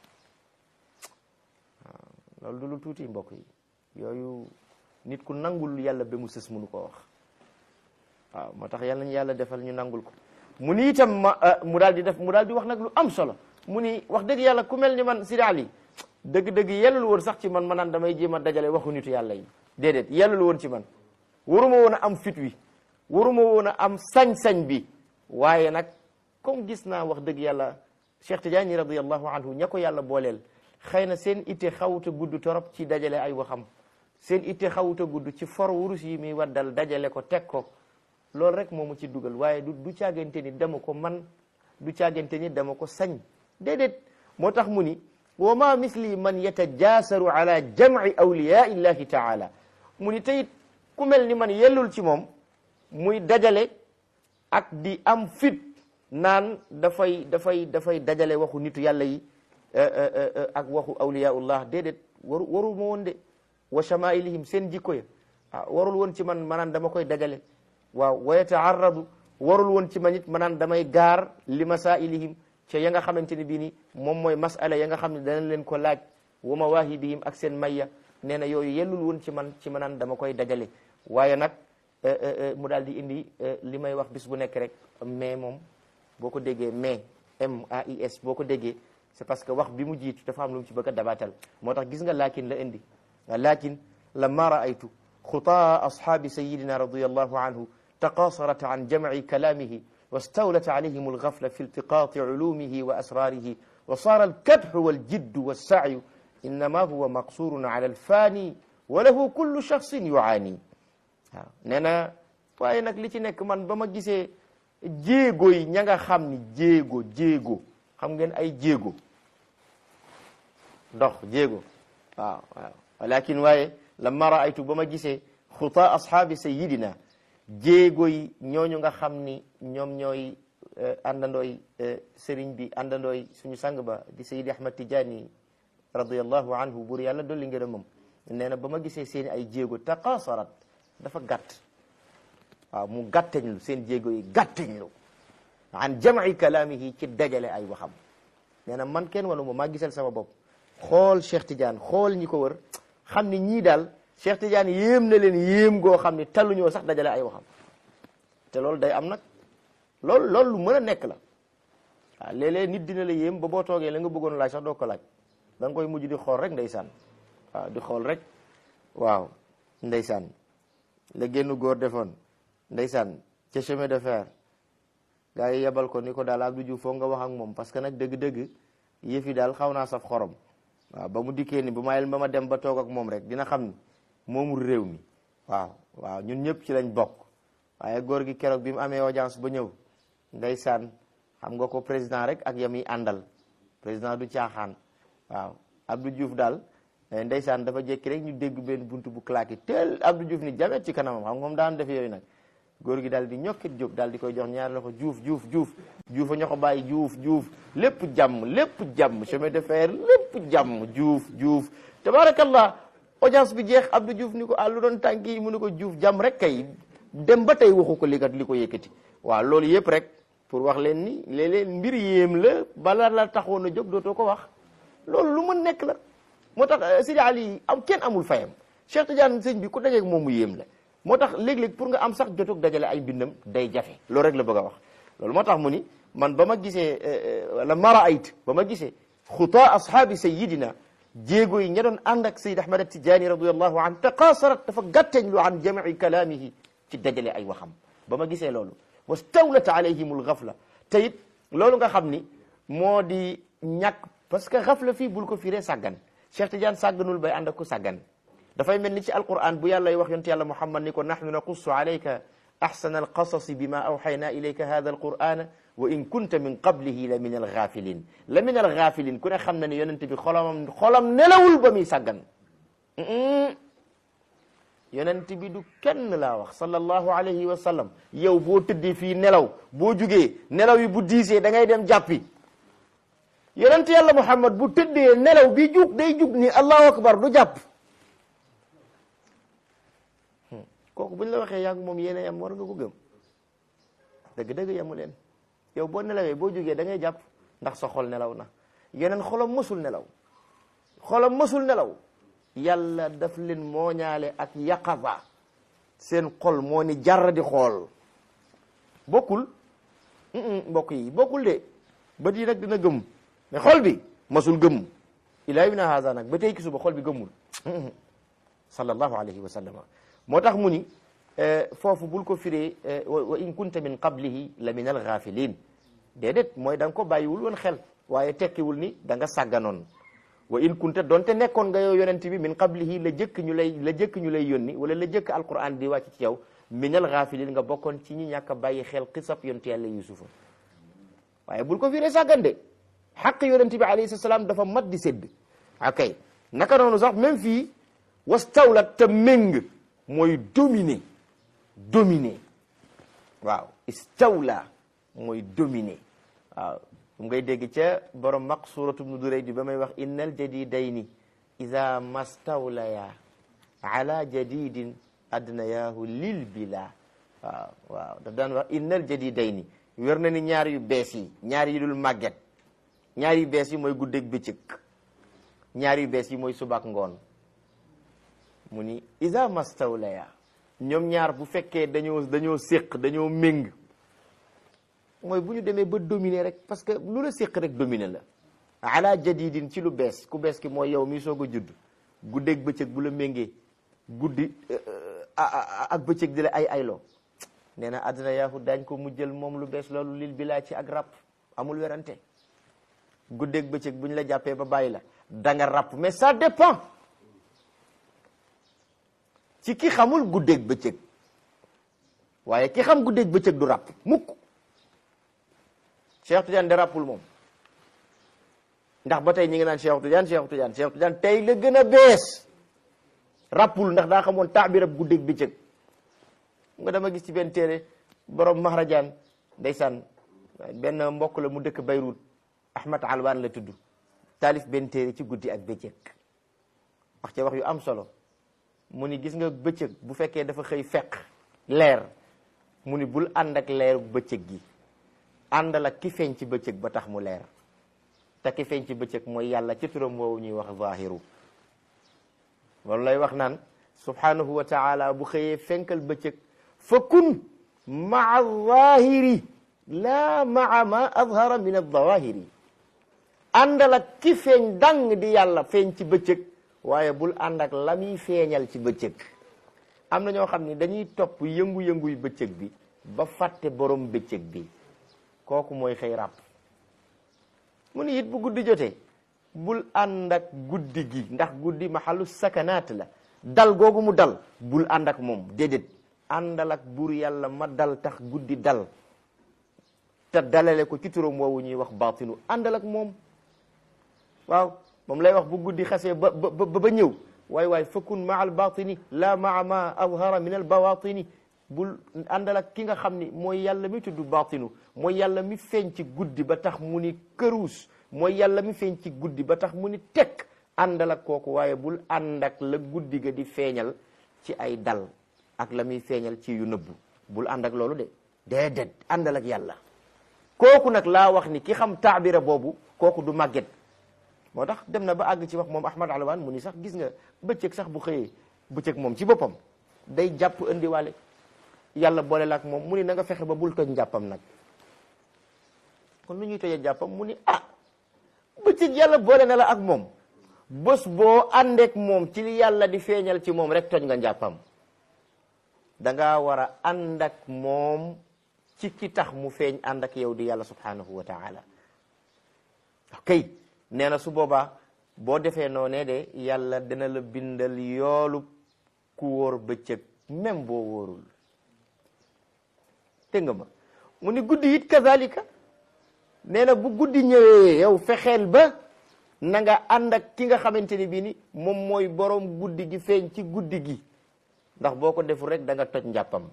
waaw loolu du lu tuuti mbokk yi yooyu nit ku nangul yàlla ba mu sës mënu koo wax waaw moo tax yàlla ñu yàlla defal ñu nangul ko mu ni itam ma mu daal di def mu daal di wax nag lu am solo mu ni wax dëgg yàlla ku mel ni man Sidi Ali dëgg-dëgg yellul woon sax ci man ma naan damay jéem a dajale waxu nitu yàlla yi déedéet yellul woon ci man waruma woon a am fit wi waruma woon a am sañ-sañ bi waaye nag comme gis naa wax dëgg yàlla Cheikh Tidiane radiyallahu anhu ña ko yàlla booleel xëy na seen itte xawuta gudd torop ci dajale ay waxam seen itte xawuta gudd ci for wurus yi muy waddal dajale ko teg ko loolu rek moo mu ci dugal waaye du du caagante ni dama ko man du caagante ni dama ko sañ déedéet moo tax mu ni wa ma misli man yatajaasaru ala jamci awliyaa illahi taala mu ni teyit ku mel ni man yellul ci moom muy dajale ak di am fit naan dafay dafay dafay dajale waxu nitu yàlla yi ak waxu awliyaullah déedéet waru waru ma woon de wa chamailihim seen jikko ya ah warul woon ci man manaan dama koy dajale waaw wa yataarradu warul woon ci man it manaan damay gaar li masailihim ca ya nga xamante ni bii ni moom mooy masala ya nga xam ne danañ leen ko laaj wa mawahibihim ak seen mayya nee na yooyu yellul woon ci man ci manaan dama koy dajale waaye nag mu daal di indi li may wax bis bu nekk rek mais moom boo ko déggee mais M A I S boo ko déggee c'est parce que wax bi mu jiitu dafa am lu mu ci bëgg a dabaatal moo tax gis nga laakin la indi laakin lamma raaytu xutaa ashaabi sayidina radiyallahu anhu taqasarat an jamci kalaamihi واستولت عليهم الغفلة في التقاط علومه وأسراره وصار الكدح والجد والسعي إنما هو مقصور على الفاني وله كل شخص يعاني waaw nee na waaye nag li ci nekk man ba ma gisee jéego yi ña nga xam ni jéego jéego xam ngeen ay jéego dox jéego waaw waaw walakin waaye lamma raaytu ba ma gisee xutaa ashaabi sayidina jéego yi ñooñu nga xam ni ñoom ñooy àndandooy sëriñ bi àndandooy suñu sang ba di sayidi ahmad tijaani radiallahu anhu buur yàlla dolli ngërëmam nee na ba ma gisee seen ay jéego taqaasarat dafa gàtt waaw mu gàtteñlu seen jéego yi gàtteñlu an jamci kalaamihi ci dajale ay waxam nee na man kenn wanu ma maa gisal sama bopp xool Cheikh Tidiane xool ñi ko wër xam ni ñii daal Cheikh Tidiane yéem na leen yéem goo xam ni talluñoo sax dajale ay waxam te loolu day am nag loolu loolu lu mën a nekk la waaw léeg-léeg nit dina la yéem ba boo toogee la nga bëggoon laaj sax doo ko laaj da nga koy mujj di xool rek ndeysaan waaw di xool rek waaw ndeysaan la génn góor defoon ndeysaan ca chemin de fer gaa yi yebal ko ni ko daal Abdou Diouf foog nga wax ak moom parce que nag dëgg-dëgg yëf yi daal xaw naa saf xorom waaw ba mu dikkee ni bu mayel ba ma dem ba toog ak moom rek dina xam ni moomul réew mi waaw waaw ñun ñëpp ci lañ bokk waaye góor gi keroog bi mu amee audience ba ñëw ndeysaan xam nga ko président rek ak yam yi àndal président du caaxaan waaw Abdou Diouf daal ndeysaan dafa jékki rek ñu dégg benn buntu bu claqué teel Abdou Diouf ni jamet ci kanamam xam nga moom daan def yooyu nag góor gi daal di ñokkit jóg daal di koy jox ñaari loxo juuf juuf juuf juuf a ñoo ko bàyyi juuf juuf lépp jàmm lépp jàmm chemin de fer lépp jàmm juuf juuf tabarakallah audience bi jeex Abdou Diouf ni ko ah lu doon tànk yi mu ni ko juuf jàmm rek kay dem ba tey waxu ko li kat li ko yëkkati waaw loolu yëpp rek pour wax leen ni léeg-léeg mbir yéem la bala la taxoon a jóg dootoo ko wax loolu lu mën nekk la moo tax Sidi Ali am kenn amul fayam Cheikh Tidiane sëñ bi ku dajeeg moom mu yéem la moo tax léeg-léeg pour nga am sax jotug dajale ay bindam day jafe loolu rek la bëgg a wax loolu moo tax mu ni man ba ma gisee la mara ayt ba ma gisee xutaa ashaabi sayidina jéego yi ña doon ànd ak sayid ahmad tijaani radiallahu an taqaasarat dafa gàtteñ lu an jamci kalaamihi ci dajale ay waxam ba ma gisee loolu wastawlat alayhim alxafla te it loolu nga xam ni moo di ñàkk parce que xafla fii bul ko firee sàggan Cheikh Tidiane sàgganul bay ànd ak ku sàggan dafay mel ni ci alquran bu yàlla wax yonte yàlla muhammad ni ko nahnu naqussu alayka ahsana alqasasi bima awxayna ilayka hada alqur'ana wa in kunta min qablihi la min alghafilin la min alghafilin ku ne xam na ni yonente bi xolamam xolam nelawul ba muy sàggan yonent bi du kenn laa wax sallallahu alayhi wa sallam yow boo tëddee fii nelaw boo jugee nelaw yi bu diisee da ngay dem jàppi yonent yàlla muhammad bu tëddee nelaw bi jug day jug ni allahu akbar du jàpp kooku buñ la waxee yàgg moom yéen a yam war nga ko gëm dëgg-dëgg yamu leen yow boo nelawee boo jugee da ngay jàpp ndax sa xol nelaw na yeneen xolam mësul nelaw xolam mësul nelaw yàlla daf leen mooñaale ak yaqaba seen xol moo ni jar di xool bokkul mbokk yi bokkul de bët yi nag dina gëm mais xol bi masul gëmm ilaa yawmina haza nag ba tey ki suba xol bi gëmmul sallallahu alayhi wa sallam moo tax mu ni foofu bul ko firee wa in kunta min qablihi la min alghafilin déedéet mooy da nga ko bàyyiwul woon xel waaye tekkiwul ni da nga sàgganoon wa in kunta donte nekkoon nga yow yonent bi min qablihi la jëkk ñu lay la jëkk ñu lay yónni wala la jëkk alquran di wàcc ci yow min alghafilin nga bokkoon ci ñi ñàkk a bàyyi xel xisab yonent yàlla yusufa waaye bul ko firee sàggan de xaq yonent bi alayhi salaam dafa mat di sédd akay naka noonu sax même fii wastawlat te méng mooy dominer dominer waaw istawla mooy dominer waaw mu ngay dégg ca borom maq suratu bnu duray di ba may wax innal jadidayni ida mastawlaya ala jadidin adnayahu lil bila waaw waaw daf daan wax innal jadidayni wér na ni ñaar yu bees yi ñaar yi dul màgget ñaar yu bees yi mooy guddeeg bëccëg ñaar yu bees yi mooy subaak ngoon mu ni ida mastawlaya ñoom ñaar bu fekkee dañoo dañoo séq dañoo méng mooy bu ñu demee ba dominer rek parce que lu la séq rek dominer la ala jadidin ci lu bees ku bees ki mooy yow mi soog a judd guddeeg bëccëg bu la méngee guddi ak bëccëg di la ay ayloo nee na àddina yaahu daañ ko mujjël moom lu bees loolu lil bi laa ci ak ràpp amul werante guddeeg bëccëg bu ñu la jàppee ba bàyyi la da nga ràpp mais ça dépend ci ki xamul guddeeg bëccëg waaye ki xam guddeeg bëccëg du ràpp mukk Cheikh Tidiane de ràppul moom ndax ba tey ñi ngi naan Cheikh Tidiane Cheikh Tidiane Cheikh Tidiane tey la gën a bees rappul ndax daa xamoon taabir ab guddeeg bëccëg nga dama gis ci benn téere borom Mahrajaan ndeysaan benn mbokk la mu dëkk Beyrouth Ahmad Alwan la tudd taalif benn téere ci guddi ak bëccëg wax ca wax yu am solo mu ni gis nga bëccëg bu fekkee dafa xëy fekk leer mu ni bul ànd ak leeru bëccëg gi àndal ak ki feeñ ci bëccëg ba tax mu leer te ki feeñ ci bëccëg mooy yàlla ci turam woowu ñuy wax zahiru loolu lay wax naan subhanahu wa taala bu xëyee fenkal bëccëg fa kun maa zahiri laa maa ma azhara min azawahiri àndal ak ki feeñ dang di yàlla feeñ ci bëccëg waaye bul ànd ak la muy feeñal ci bëccëg am na ñoo xam ni dañuy topp yëngu-yënguy bëccëg bi ba fàtte borom bëccëg bi kooku mooy xëy ràpp mu ni it bu guddi jotee bul ànd ak guddi gi ndax guddi maxalu sakanaat la dal googu mu dal bul ànd ak moom déedéet àndal ak buur yàlla ma dal tax guddi dal te dalale ko ci turam woowu ñuy wax baatinu àndal ak moom waaw moom lay wax bu guddi xasee ba ba ba ñëw waay waay fakun maa al batini la maa ma azhara min al bawatini bul àndal ak ki nga xam ni mooy yàlla mi tudd batinu mooy yàlla mi feeñ ci guddi ba tax mu ni këruus mooy yàlla mi feeñ ci guddi ba tax mu ni tekk àndal ak kooku waaye bul ànd ak la guddi ga di feeñal ci ay dal ak la muy feeñal ci yu nëbbu bul ànd ak loolu de déedéet àndal ak yàlla kooku nag laa wax ni ki xam taabira boobu kooku du màgget moo tax dem na ba àgg ci wax moom Ahmad Alwan mu ni sax gis nga bëccëg sax bu xëyee bëccëg moom ci boppam day jàpp indiwaale yàlla boole la ak moom mu ni na nga fexe ba bul toj njàppam nag kon lu ñuy tojee jàppam mu ni ah bëccëg yàlla boole na la ak moom bés boo àndeek moom ci li yàlla di feeñal ci moom rek toj nga njàppam dangaa war a ànd ak moom ci ki tax mu feeñ ànd ak yow di yàlla subhanahu wa taala ok nee na su boobaa boo defee noonee de yàlla dina la bindal yoolu ku wóor bëccëg même boo wóorul dégg nga ma mu ni guddi it kazalika nee na bu guddi ñëwee yow fexeel ba na nga ànd ak ki nga xamante ni bii ni moom mooy borom guddi gi feeñ ci guddi gi ndax boo ko deful rek da nga toj njàppam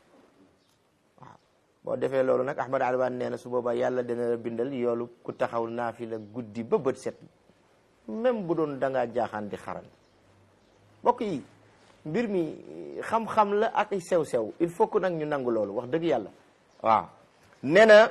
waaw boo defee loolu nag Ahmad Alwan nee na su boobaa yàlla dina la bindal yoolu ku taxaw naafila guddi ba bët set même bu doon da ngaa jaaxaan di xaran mbokk yi mbir mi xam-xam la ak sew-sew il faut que nag ñu nangu loolu wax dëgg yàlla waaw nee na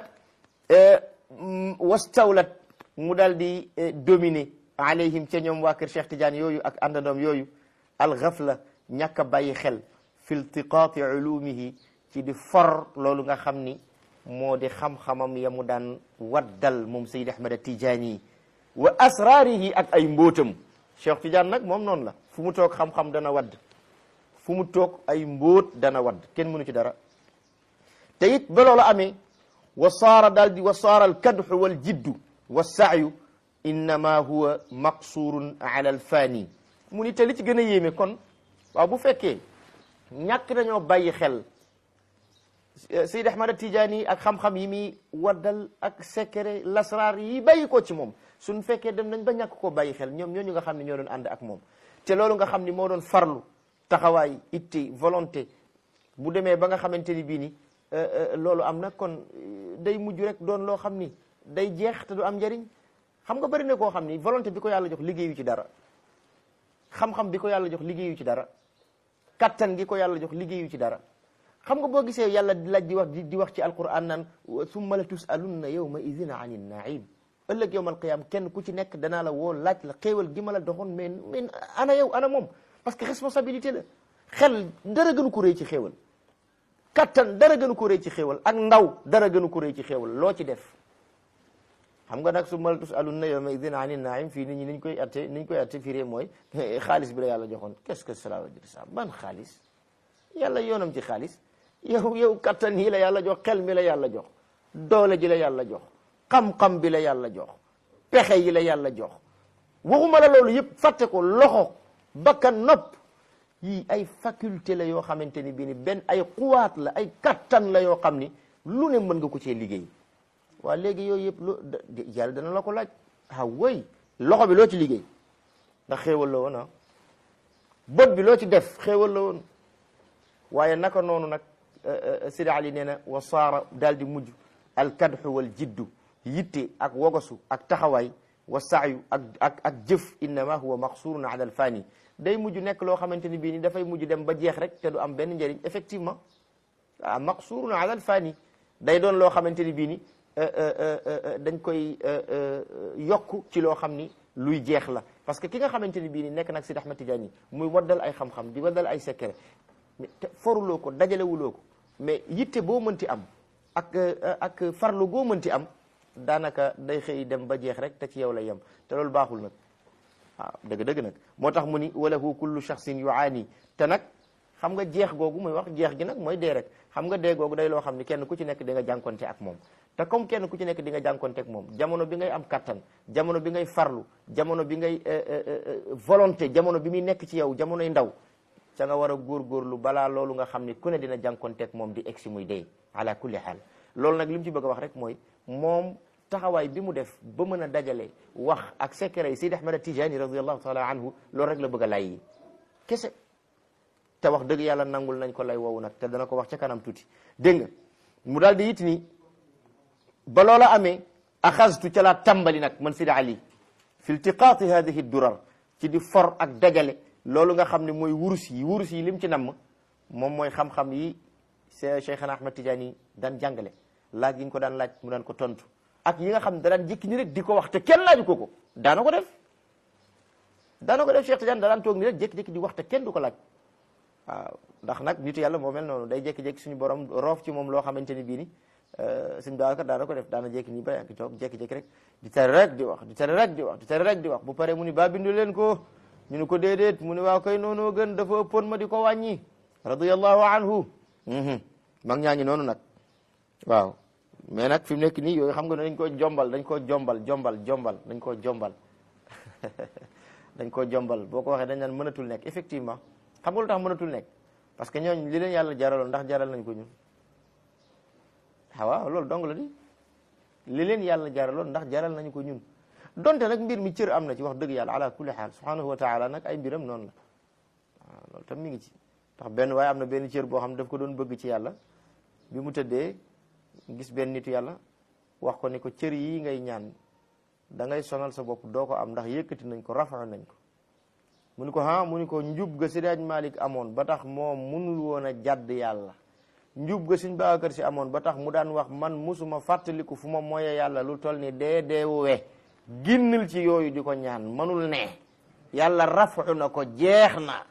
wastawlat mu daal di dominer alayhim ca ñoom waa kër Cheikh Tidiane yooyu ak àndandoom yooyu alxafla ñàkk a bàyyi xel fi iltiqaati ulumihi ci di for loolu nga xam ni moo di xam-xamam ya mu daan waddal moom Sayyid Ahmad Tijaani wa asraarihi ak ay mbóotam Cheikh Tidiane nag moom noonu la fu mu toog xam-xam dana wadd fu mu toog ay mbóot dana wadd kenn mënu ci dara te it ba loolu amee wa saara daal di wa saara alkadxu wal jiddu wa saayu innama huwa maqsurun ala alfaani mu ni te li ci gën a yéeme kon waaw bu fekkee ñàkk nañoo bàyyi xel Sayyid Ahmad Tijaani ak xam-xam yi muy waddal ak secret lasraar yi bàyyi ko ci moom suñ fekkee dem nañ ba ñàkk koo bàyyi xel ñoom ñooñu nga xam ne ñoo doon ànd ak moom te loolu nga xam ni moo doon farlu taxawaay itte volonté bu demee ba nga xamante ni bii ni loolu am na kon day mujj rek doon loo xam ni day jeex te du am njariñ xam nga bari na koo xam ni volonté bi ko yàlla jox liggéeyu ci dara xam-xam bi ko yàlla jox liggéeyu ci dara kattan gi ko yàlla jox liggéeyu ci dara xam nga boo gisee yàlla di laaj di wax di wax ci alquran naan summa la tusalunna yawma idina ani naim ëllëg yowmal qiyam kenn ku ci nekk danaa la woo laaj la xéewal gi ma la doxoon mais mais ana yow ana moom parce que responsabilité la xel dara gënu ko rëy ci xéewal kattan dara gënu ko rëy ci xéewal ak ndaw dara gënu ko rëy ci xéewal loo ci def xam nga nag summa la tusalunna yawma idina ani naim fii nit ñi niñ koy atte niñ koy atte firee mooy xaalis bi la yàlla joxoon qu'est-ce que cela veut dire ça ban xaalis yàlla yoonam ci xaalis yow yow kattan yi la yàlla jox xel mi la yàlla jox doole ji la yàlla jox xam-xam bi la yàlla jox pexe yi la yàlla jox waxuma la loolu yëpp fàtte ko loxo bakkan nopp yii ay faculté la yoo xamante ni bii ni benn ay xuwaat la ay kattan la yoo xam ni lu ne mën nga ko cee liggéey waa léegi yooyu yëpp lu yàlla dana la ko laaj ah woy loxo bi loo ci liggéey ndax xéewal la woon ah bët bi loo ci def xéewal la woon waaye naka noonu nag Sidi Ali nee na wa saara daal di mujj alkadxu wal jiddu yitte ak wogosu ak taxawaay wa saayu ak ak ak jëf innama huwa maqsurun ala alfani day mujj nekk loo xamante ni bii ni dafay mujj dem ba jeex rek te du am benn njëriñ effectivement ah maqsurun ala alfani day doon loo xamante ni bii ni dañ koy yokk ci loo xam ni luy jeex la parce que ki nga xamante ni bii ni nekk nag Sidi Ahmad Tidiane muy waddal ay xam-xam di waddal ay secret te foruloo ko dajalewuloo ko mais yitte boo mënti am ak ak farlu goo mënti am daanaka day xëy dem ba jeex rek te ci yow lay yem te loolu baaxul nag waaw dëgg-dëgg nag moo tax mu ni walahu kullu shaxsin yuaani te nag xam nga jeex googu muy wax jeex gi nag mooy dee rek xam nga dee googu day loo xam ni kenn ku ci nekk di nga jànkonte ak moom te comme kenn ku ci nekk di nga jànkonte ak moom jamono bi ngay am kattan jamono bi ngay farlu jamono bi ngay volonté jamono bi muy nekk ci yow jamonoy ndaw ca nga war a góorgóorlu balaa loolu nga xam ni ku ne dina jànkonte ak moom di egsi muy dee ala kulli xaal loolu nag li mu ci bëgg a wax rek mooy moom taxawaay bi mu def ba mën a dajale wax ak secret yi Seydi Ahmad Tijani radiallahu taala anhu loolu rek la bëgg a lay yi kese te wax dëgg yàlla nangul nañ ko lay woowu nag te dana ko wax ca kanam tuuti dégg nga mu daal di it ni ba loola amee axastu ca laa tàmbali nag man Sidi Ali fi iltiqaati hadihi durar ci di for ak dajale loolu nga xam ne mooy wurus yi wurus yi lim ci namm moom mooy xam-xam yi Cheikhana Ahmad Tijani daan jàngale laaj yi ñu ko daan laaj mu daan ko tontu ak yi nga xam ne da daan jékki ni rek di ko wax te kenn laaju ko ko daana ko def daana ko def Cheikh Tidiane da daan toog ni rek jékki-jékki di wax te kenn du ko laaj waaw ndax nag nitu yàlla moo mel noonu day jékki-jékki suñu borom roof ci moom loo xamante ni bii ni suñu Babacar daana ko def daana jékki nii ba yàgg toog jékki-jékki rek di tere rek di wax di tere rek di wax di tere rek di wax bu paree mu ni ba bindu leen ko ñu ni ko déedéet mu ni waaw koy noonu gën dafa ëppoon ma di ko wàññi radiyallahu anhu mag ñaa ngi noonu nag waaw mais nag fi mu nekk nii yooyu xam nga dañ koo jombal dañ koo jombal jombal jombal dañ koo jombal dañ koo jombal boo ko waxee dañ naan mënatul nekk effectivement xam nga lu tax mënatul nekk parce que ñooñ li leen yàlla jaraloon ndax jaral nañ ko ñun waaw loolu dong la di li leen yàlla jaraloon ndax jaral nañu ko ñun donte nag mbir mi cër am na ci wax dëgg yàlla ala kulli xaal subhanahu wa taala nag ay mbiram noonu la waaw loolu tam mi ngi ci ndax benn waaye am na benn cër boo xam ne daf ko doon bëgg ci yàlla bi mu tëddee gis benn nitu yàlla wax ko ni ko cër yi ngay ñaan da ngay sonal sa bopp doo ko am ndax yëkkati nañ ko rafa nañ ko mu ni ko ha mu ni ko njub ga Seydi Hadji Malick amoon ba tax moom munul woon a jàdd yàlla njub ga Sëñ Babacar Si amoon ba tax mu daan wax man musuma fàttaliku fu ma moye yàlla lu toll ni dee deewuwe ginnal ci yooyu di ko ñaan manul ne yàlla rafu na ko jeex na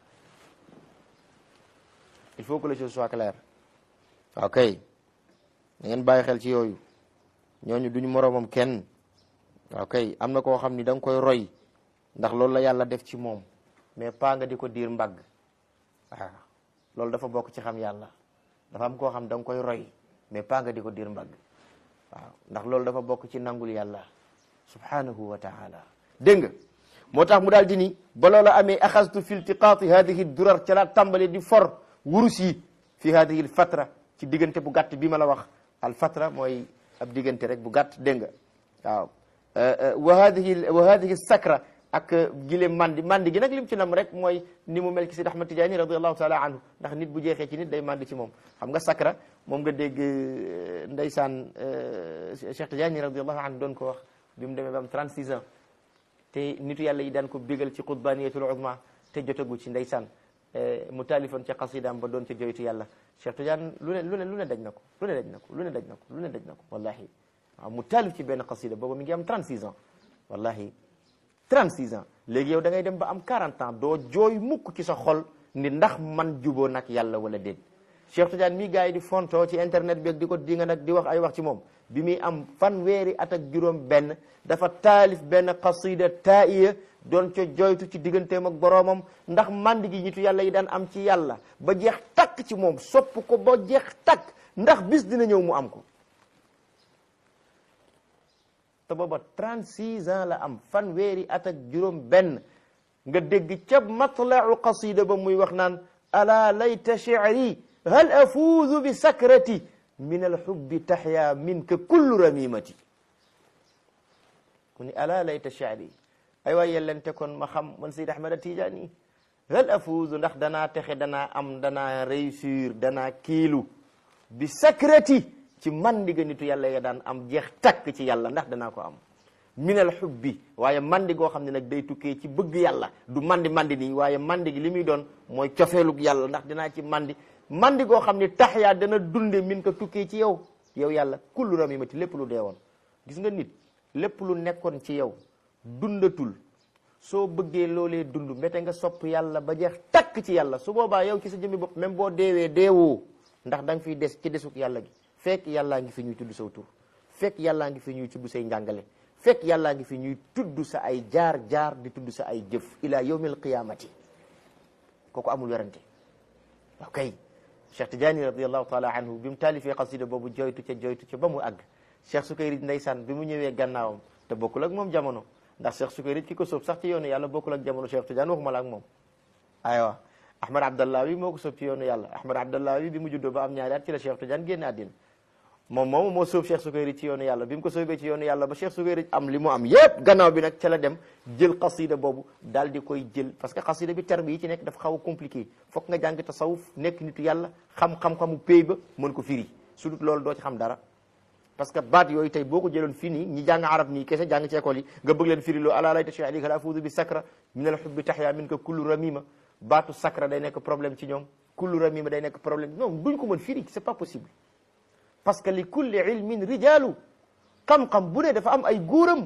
il faut que les choses soient claires ok da ngeen bàyyi xel ci yooyu ñooñu duñu moroomam kenn ok am na koo xam ni da nga koy roy ndax loolu la yàlla def ci moom mais pas nga di ko diir mbagg waaw loolu dafa bokk ci xam yàlla dafa am koo xam da nga koy roy mais pas nga di ko diir mbagg waaw ndax loolu dafa bokk ci nangul yàlla subhanahu wa taala dégg nga moo tax mu daal di ni ba loola amee axastu fi iltiqaati hadihi durar ca laa tàmbale di for wurus yi fi hadihi fatra ci diggante bu gàtt bi ma la wax al fatra mooy ab diggante rek bu gàtt dégg nga waaw wa hadihi wa hadihi sakra ak gile mandi mandi gi nag lim ci nam rek mooy ni mu mel ci Sidi Ahmad Tijaani radiallahu taala anhu ndax nit bu jeexee ci nit day mandi ci moom xam nga sakra moom nga dégg ndeysaan Cheikh Tijaani radiallahu anhu doon ko wax bi mu demee ba am 36 ans te nitu yàlla yi daan ko bégal ci qutbaniyatul uzma te jotagu ci ndeysaan mu taalifoon ca qasidaam ba doon ca joytu yàlla Cheikh Tidiane lu ne lu ne lu ne daj na ko lu ne daj na ko lu ne daj na ko lu ne daj na ko wallahi waaw mu taalif ci benn qasida booba mi ngi am 36 ans wallahi 36 ans léegi yow da ngay dem ba am 40 ans doo jooy mukk ci sa xol ni ndax man juboo nag yàlla wala déet Cheikh Tidiane mii gars yi di fontoo ci internet bi ak di ko di nga nag di wax ay wax ci moom bi muy am fanweeri at ak juróom benn dafa taalif benn qasida taiya doon ca joytu ci digganteem ak boroomam ndax mandi gi ñitu yàlla yi daan am ci yàlla ba jeex takk ci moom sopp ko ba jeex takk ndax bis dina ñëw mu am ko te booba 36 ans la am fanweeri at ak juróom benn nga dégg ca matlacu qasida ba muy wax naan ala layta shi'ri hal afuuzu bi sakrati min alxubbi taxya minka kullu ramimati mu ni ala layta shaari ay waay yellente kon ma xam man Seyd Ahmad Tijaani hal afuuzu ndax danaa texe danaa am danaa réussir danaa kiilu bi sakrati ci mandiga nitu yàlla ya daan am jeex takk ci yàlla ndax danaa ko am minal xubbi waaye mandi goo xam ne nag day tukkee ci bëgg yàlla du mandi mandi nii waaye mandi gi li muy doon mooy cofeelug yàlla ndax dinaa ci mandi mandi goo xam ne tax yaa dana dunde min ko tukkee ci yow yow yàlla kullu ramimati lépp lu deewoon gis nga nit lépp lu nekkoon ci yow dundatul soo bëggee loolee dund mbete nga sopp yàlla ba jeex takk ci yàlla su boobaa yow ci sa jëmmi bopp même boo deewee deewoo ndax da nga fiy des ci desuk yàlla gi fekk yàllaa ngi fi ñuy tudd saw tur fekk yàllaa ngi fi ñuy tudd say njàngale fekk yàllaa ngi fi ñuy tudd sa ay jaar jaar di tudd sa ay jëf ila yawmil qiyamati kooku amul werante ok Cheikh Tidiane radiallahu taala anhu bi mu taalifee xasida boobu joytu ca joytu ca ba mu àgg Cheikh Sukayri ndeysaan bi mu ñëwee gannaawam te bokkul ak moom jamono ndax Cheikh Sukayri ki ko soob sax ci yoonu yàlla bokkul ak jamono Cheikh Tidiane waxuma la ak moom aywa Ahmad Abdallah wi moo ko soob ci yoonu yàlla Ahmad Abdallah wi bi mu juddoo ba am ñaari at ci la Cheikh Tidiane génn àddina moom moom moo sóob Cheikh Sukayri ci yoonu yàlla bi mu ko sóobee ci yoonu yàlla ba Cheikh Sukayri am li mu am yépp gannaaw bi nag ca la dem jël xasida boobu daal di koy jël parce que xasida bi terme yi ci nekk dafa xaw a compliqué foog nga jàng tasawuf nekk nitu yàlla xam-xam-xamu péy ba mën ko firi su dut loolu doo ci xam dara parce que baat yooyu tey boo ko jëloon fii nii ñi jàng arab nii kese jàng ci école yi nga bëgg leen firi loo ala layta shi alika la afuudu bi sakra min al hubbi tahya min ka kullu ramima baatu sakra day nekk problème ci ñoom kullu ramima day nekk problème non duñ ko mën firi c'est pas possible parce que li kulli ilmin rijalu xam-xam bu ne dafa am ay góoram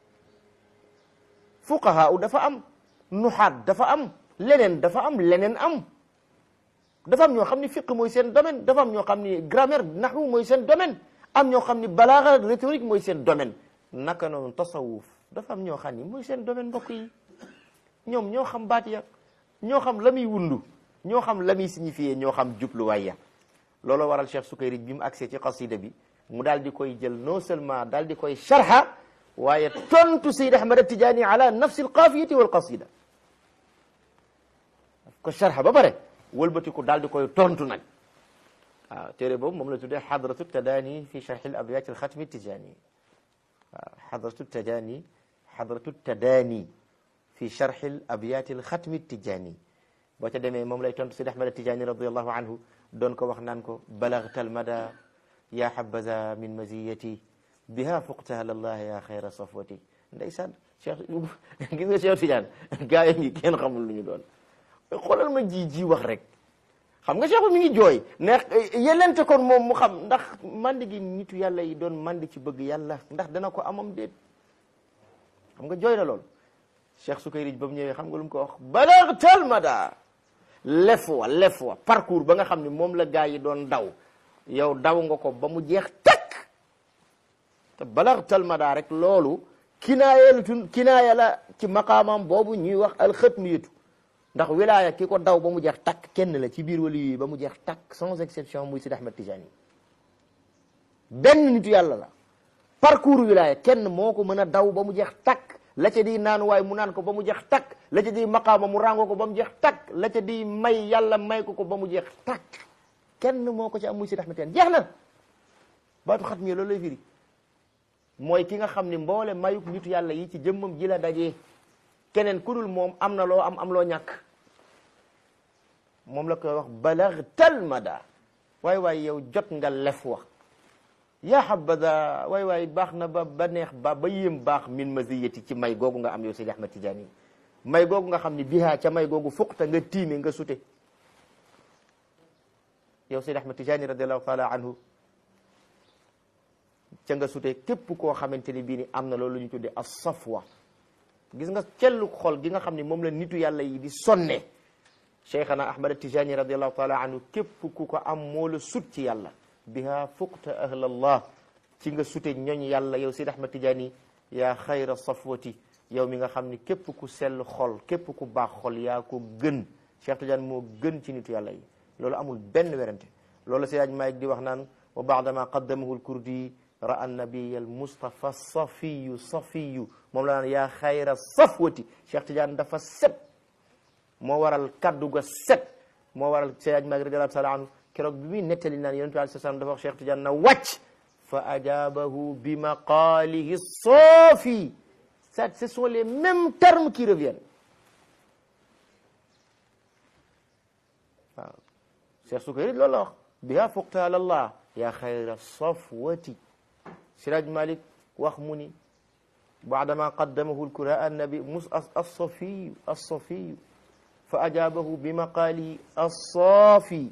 fuqaha u dafa am nuxaat dafa am leneen dafa am leneen am dafa am ñoo xam ni fiq mooy seen domaine dafa am ñoo xam ni grammaire naxwu mooy seen domaine am ñoo xam ni balaaga rhétorique mooy seen domaine naka noonu tasawuf dafa am ñoo xam ni mooy seen domaine mbokk yi ñoom ñoo xam baat ya ñoo xam la muy wundu ñoo xam la muy signifié ñoo xam jubluwaay ya loolu waral Cheikh Sukayri bi mu agsee ci qasida bi mu daal di koy jël non seulement daal di koy sharha waaye tontu Seyd Ahmad Tijaani ala nafsi alqaafiyati wal qasida ko sharha ba pare wëlbatiku daal di koy tontu nag waaw téere boobu moom la tuddee xadratu tadaani fi sharhi al abyaat al xatmi tijaani waaw xadratu tadaani xadratu tadaani fi sharhi al abyaat al xatmi tijaani boo ca demee moom lay tontu Seyd Ahmad Tijaani radiallahu anhu doon ko wax naan ko balagta almada ya habaza min maziyati biha fuqtaha lallah ya xayra safwati ndeysaan Cheikh gis nga Cheikh Tidiane gaa yi ngi kenn xamul lu ñu doon xoolal ma ji ji wax rek xam nga Cheikh mi ngi jooy ne yelente kon moom mu xam ndax mandi gi nitu yàlla yi doon mandi ci bëgg yàlla ndax dana ko amam déet xam nga jooy na lool Cheikh Sukayri ba mu ñëwee xam nga lu mu ko wax balagta almada lef wa lef wa parcours ba nga xam ne moom la gaa yi doon daw yow daw nga ko ba mu jeex takk te balagtal madaa rek loolu kinaaya la tun kinaaya la ci maqaamam boobu ñuy wax alxatmiyatu ndax wilaaya ki ko daw ba mu jeex takk kenn la ci biir wali yi ba mu jeex takk sans exception muy Sidi Ahmed Tijani benn nitu yàlla la parcours wilaaya kenn moo ko mën a daw ba mu jeex takk la ca di naan waaye mu naan ko ba mu jeex takk la ca di maqaama mu ràngoo ko ba mu jeex takk la ca di may yàlla may ko ko ba mu jeex takk kenn moo ko ci am muy Sidi Ahmed Tidiane jeex na baatu xat mi loolu lay firi mooy ki nga xam ni mboole mayuk nitu yàlla yi ci jëmmam ji la dajee keneen ku dul moom am na loo am am loo ñàkk moom la koy wax balagtal mada waay waay yow jot nga lef wax yaa habada waay waay baax na ba ba neex ba ba yéem baax min maziyati ci may googu nga am yow Sidi Ahmed Tidiane may googu nga xam ni bihaa ca may googu fuqta nga tiime nga sute yow Sidi Ahmed Tidiane radiallahu taala anhu ca nga sute képp koo xamante ni bii ni am na loolu ñu tuddee as safwa gis nga cellu xol gi nga xam ni moom la nitu yàlla yi di sonne cheikhana Ahmed Tidiane radiallahu taala anhu képp ku ko am moo la sut ci yàlla biha fuqta ahlallah ci nga sute ñooñ yàlla yow Sidi Ahmed Tidiane yaa xayra safwati yow mi nga xam ni képp ku sell xol képp ku baax xol yaa ko gën Cheikh Tidiane moo gën ci nitu yàlla yi loolu amul benn werante loolu Seydi Maalik di wax naan wa baadama qaddamahu lkurdi ra'a nabiya almustafa safiyu safiyu moom la naan yaa xayra safwati Cheikh Tidiane dafa set moo waral kaddu ga set moo waral Seydi Maalik radiyallahu taala anhu keroog bi muy nettali naan yonent bi alayhi salaam dafa wax Cheikh Tidiane na wàcc fa ajaabahu bi maqaalihi soofi ça ce sont les mêmes termes qui reviennent waaw Cheikh Sukayri loolu la wax biha fuqta ala allah ya xayra safwati Siraj Malik wax mu ni baadama qaddamahu lkura annabi mus alsafiyu alsafiyu fa ajabahu bi maqaali alsaafi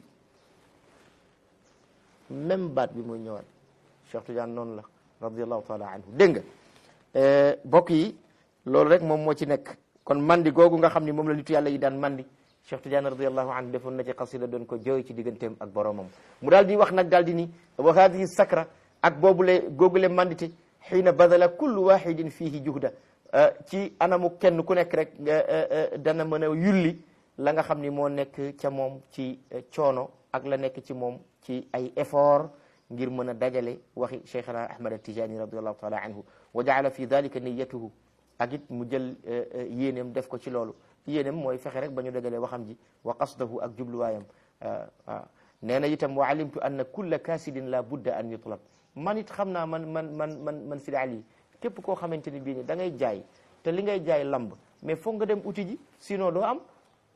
même baat bi muy ñëwaat Cheikh Tidiane noonu la radiallahu taala anhu dégg nga bokk yi loolu rek moom moo ci nekk kon mandi googu nga xam ni moom la nitu yàlla yi daan mandi Cheikh Tidiane radiallahu anhu defoon na ci xasida doon ko jooy ci digganteem ak boromam mu daal di wax nag daal di ni wa hadihi sakra ak boobule googule mandite xiina badala kullu wahidin fihi juhda ci anamu kenn ku nekk rek dana mën a yulli la nga xam ni moo nekk ca moom ci coono ak la nekk ci moom ci ay effort ngir mën a dajale waxi cheikhana ahmad atijani radiallahu taala anhu wa jaala fi dalika niyatuhu ak it mu jël yéeneem def ko ci loolu yéeneem mooy fexe rek ba ñu dajale waxam ji wa qasdahu ak jubluwaayam waaw nee na itam wa alimtu anna kulla kaasidin la budda an yutlab man it xam naa man man man man man Sidi Ali képp koo xamante ni bii ni da ngay jaay te li ngay jaay lamb mais foog nga dem uti ji sinon doo am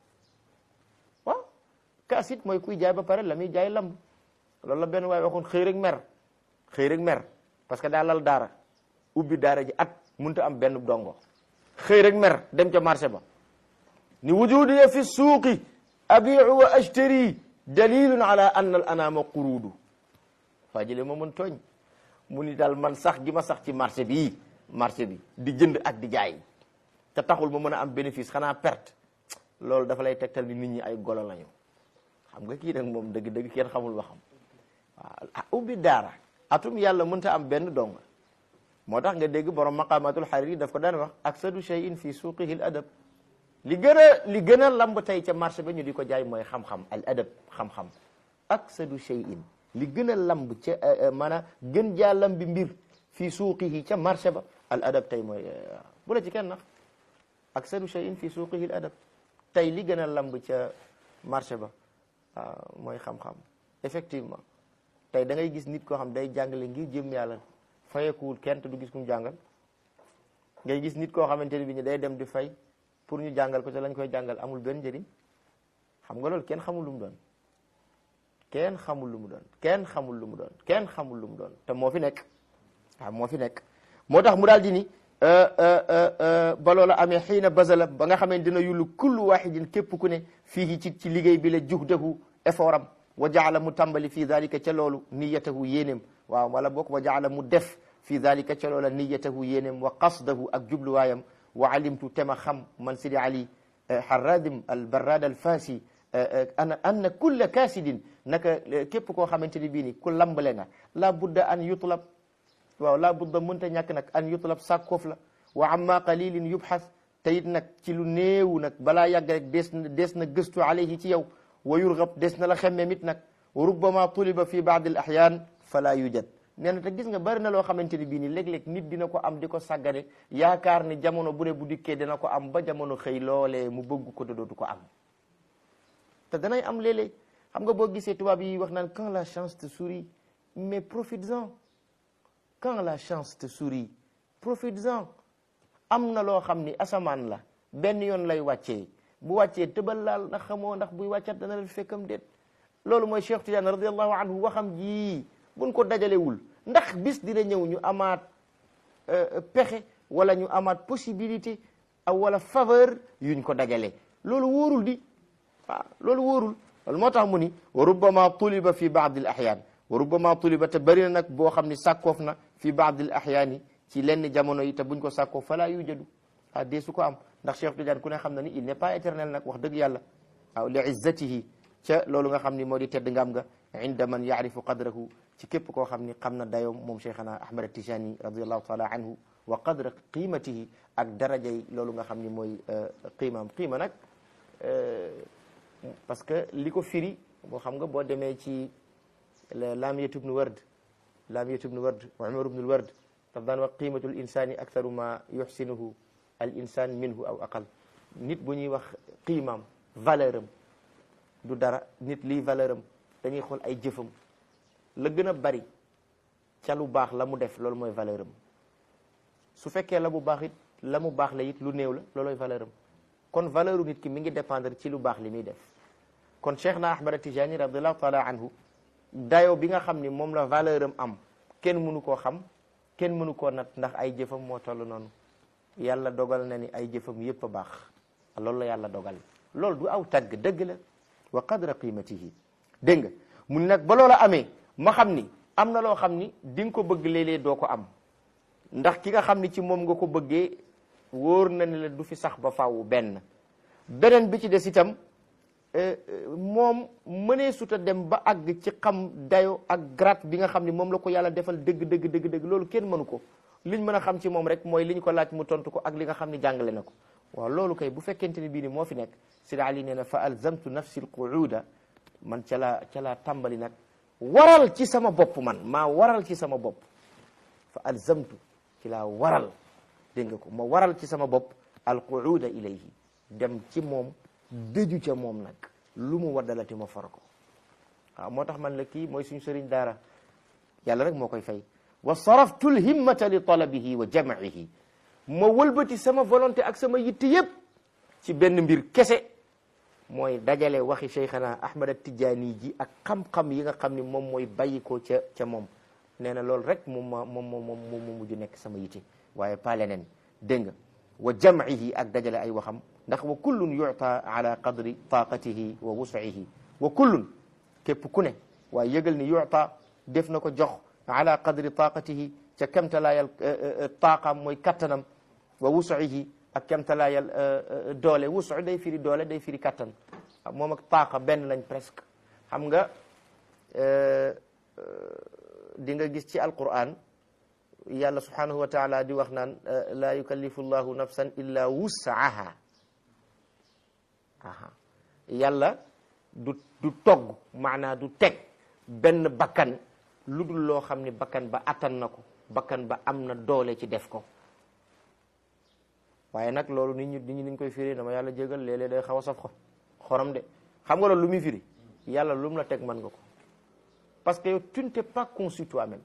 waaw kaasit mooy kuy jaay ba pare la muy jaay lamb loolu la benn waaye waxoon xëy rek mer xëy rek mer parce que daa lal daara ubbi daara ji at munta am benn dongo xëy rek mer dem ca marché ba ni wujudiya fi suuqi abiu wa ashtari dalilun ala anna al anama quruudu waa jële ma mën tooñ mu ni daal man sax gi ma sax ci marché bi marché bi di jënd ak di jaay te taxul ma mën a am bénéfice xanaa perte loolu dafa lay tegtal ni nit ñi ay golo lañu xam nga kii nag moom dëgg dëgg kenn xamul waxam waaw ubbi daara atum yàlla mënta am benn dong moo tax nga dégg borom maqamatul hariri daf ko daan wax aksadu shay'in fi suuqihi al adab li gën a li gën a lamb tey ca marché ba ñu di ko jaay mooy xam-xam al adab xam-xam aksadu shay'in li gën a lamb ca maanaam gën jaa lambi mbir fii suuqihi ca marché ba al adab tey mooy bu la ci kenn nax aksadu shay'in fii suuqihi al adab tey li gën a lamb ca marché ba mooy xam-xam effectivement tey da ngay gis nit koo xam day jàngale ngir jëm yàlla fayekuwul kenn te du gis ku mu jàngal ngay gis nit koo xamante ne bi ni day dem di fay pour ñu jàngal ko te lañ koy jàngal amul benn njëriñ xam nga loolu kenn xamul lu mu doon kenn xamul lu mu doon kenn xamul lu mu doon kenn xamul lu mu doon te moo fi nekk waaw moo fi nekk moo tax mu daal di ni ba loola amee xiina basala ba nga xamee dina yullu kullu wahidin képp ku ne fii ci ci liggéey bi la juhdahu effort am wa jaala mu tàmbali fii dalika ca loolu niyatahu yéeneem waaw wala boog wa jaala mu def fii dalika ca loola niyatahu yéeneem wa qasdahu ak jubluwaayam wa alimtu tema xam man sidi ali harradim al barrad al fasi ana anna kulla kaasidin naka képp koo xamante ni bii ni ku lambale nga la budda an yutlab waaw la budda mënta ñàkk nag an yutlab sàkkoof la wa amma qalilin yubxas te it nag ci lu néewu nag balaa yàgg rek des na des na gëstu alayhi ci yow wa yurgab des na la xemmem it nag wa rubbama tuliba fi baadi al ahyaan fala yujad nee na te gis nga bari na loo xamante ni bii ni léeg-léeg nit dina ko am di ko sàggane yaakaar ni jamono bu ne bu dikkee dina ko am ba jamono xëy loolee mu bëgg ko te dootu ko am te danay am léeg-léeg xam nga boo gisee tubaab yi wax naan quand la chance te sourit mais profites-en quand la chance te sourit profites-en am na loo xam ni asamaan la benn yoon lay wàccee bu wàccee tëbal laal ndax xamoo ndax buy wàccat dana la fekkam déet loolu mooy Cheikh Tidiane radiallahu anhu waxam ji buñ ko dajalewul ndax bis dina ñëw ñu amaat pexe wala ñu amaat possibilité wala faveur yuñ ko dajale loolu wóorul di waaw loolu wóorul loolu moo tax mu ni wa rubbama tuliba fi baadi al ahyaan wa rubbama tuliba te bëri na nag boo xam ni sàkkoof na fi baadi al ahyaani ci lenn jamono yi te buñ ko sàkkoo fala yujadu ah dee su ko am ndax Cheikh Tidiane ku ne xam na ni il n'est pas éternel nag wax dëgg yàlla waaw li izzatihi ca loolu nga xam ni moo di tedd ngam nga inda man yaarifu qadrahu ci képp koo xam ni xam na dayoom moom cheikhana ahmad tijani radiallahu taala anhu wa qadra qimatihi ak darajay loolu nga xam ni mooy qiimam qiima nag parce que li ko firi boo xam nga boo demee ci laamiyatu bnu ward laamiyatu bnu ward wa umar bnu ward daf daan wax qiimatu l insani aktharu ma yuxsinuhu al insan minhu aw aqal nit bu ñuy wax qiimam valeur am du dara nit lii valeur am dañuy xool ay jëfam la gën a bari ca lu baax la mu def loolu mooy valeur am su fekkee la bu baax it la mu baax la it lu néew la looloy valeur am kon valeur u nit ki mi ngi dépendre ci lu baax li muy def kon cheikh na ahmad tijani radiallahu taala anhu dayo bi nga xam ni moom la valeur am am kenn mënu koo xam kenn mënu koo nat ndax ay jëfam moo toll noonu yàlla dogal na ni ay jëfam yépp a baax loolu la yàlla dogal loolu du aw tagg dëgg la wa qadra qimatihi dégg nga mu ni nag ba loola amee ma xam ni am na loo xam ni di nga ko bëgg léeg-léeg doo ko am ndax ki nga xam ni ci moom nga ko bëggee wóor na ne la du fi sax ba faaw benn beneen bi ci des itam moom mënee suta dem ba àgg ci xam dayo ak grade bi nga xam ni moom la ko yàlla defal dëgg dëgg dëgg dëgg loolu kenn mënu ko liñ mën a xam ci moom rek mooy li ñu ko laaj mu tontu ko ak li nga xam ni jàngale na ko waaw loolu kay bu fekkente ni bii ni moo fi nekk Sidi Ali nee na fa alzamtu nafsi alquuda man ca laa ca laa tàmbali nag waral ci sama bopp man maa waral ci sama bopp fa alzamtu ci laa waral dégg nga ko ma waral ci sama bopp alquuda ilayhi dem ci moom dëju ca moom nag lu mu waddalati ma for ko waaw moo tax man la kii mooy suñu sëriñ daara yàlla rek moo koy fay wa saraftu lhimmata li talabihi wa jamcihi ma wëlbati sama volonté ak sama yitte yépp ci benn mbir kese mooy dajale waxi cheikhana ahmad tijaani ji ak xam-xam yi nga xam ni moom mooy bàyyi ko ca ca moom nee na loolu rek moom ma moom moom moom mu mujj nekk sama yitte waaye pas leneen dégg nga wa jamcihi ak dajale ay waxam ndax wa kullun yuta ala qadri taqatihi wa wus'ihi wa kullun képp ku ne waaye yëgal ni yuta def na ko jox ala qadri taqatihi ca kemtalaayal taaqam mooy kattanam wa wus'ihi ak kemtalaayal doole wusu day firi doole day firi kattan moom ak taaqa benn lañ presque xam nga di nga gis ci alquran yàlla subhanahu wa taala di wax naan laa yukallifu llahu nafsan illa wus'aha aha yàlla du du togg maanaa du teg benn bakkan lu dul loo xam ni bakkan ba attan na ko bakkan ba am na doole ci def ko waaye nag loolu nit ñi nit ñi niñ koy firi dama yàlla jégal léeg-léeg day xaw a saf xorom de xam nga loolu lu muy firi yàlla lu mu la teg mën nga ko parce que yow tu ne t'es pas conçu toi-même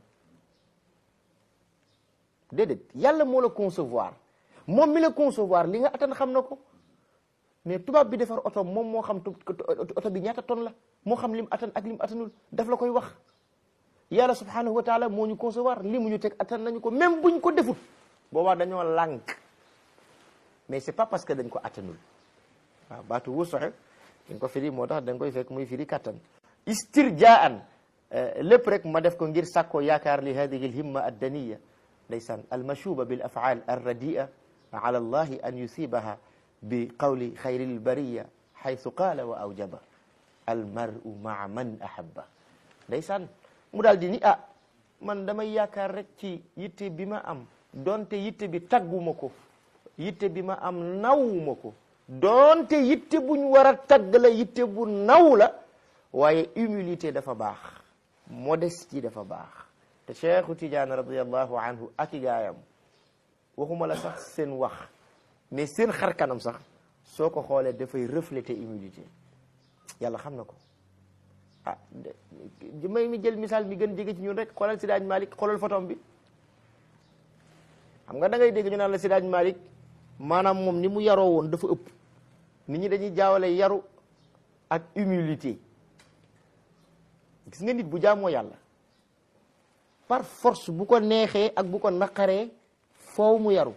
déedéet yàlla moo la concevoir moom mi la concevoir li nga attan xam na ko mais tubaab bi defar oto moom moo xam oto bi ñaata tonne la moo xam lim attan ak lim attanul daf la koy wax yàlla subhanahu wa taala moo ñu concevoir li mu ñu teg attan nañu ko même buñ ko defut boobaa dañoo lànk mais c'est pas parce que dañ ko attanul waaw baatu wusoxe dañ ko firi moo tax dañ koy fekk muy firi kattan istirjaan lépp rek ma def ko ngir sàkkoo yaakaar li hadihi alhimma addaniya ndeysaan almashuba bil afaal arradia ala allahi an yusibaha bi qawli xayri lbariya xaytu qaala wa awjaba almaru maa man ahabba ndeysaan mu daal di ni ah man damay yaakaar rek ci yitte bi ma am donte yitte bi tagguma ko yitte bi ma am nawuma ko donte yitte buñ war a tagg la yitte bu naw la waaye humilité dafa baax modestie dafa baax te cheikhu tidiane radiallahu anhu ak i gaayam waxuma la sax seen wax mais seen xar kanam sax soo ko xoolee dafay refléter humilité yàlla xam na ko ah may mi jël misaal mi gën jege ci ñun rek xoolal Sidaaj Malik xoolal photom bi xam nga da ngay dégg ñu naan la Sidaaj Malik maanaam moom ni mu yaroo woon dafa ëpp nit ñi dañuy jaawale yaru ak humilité gis nga nit bu jaamoo yàlla par force bu ko neexee ak bu ko naqaree foow mu yaru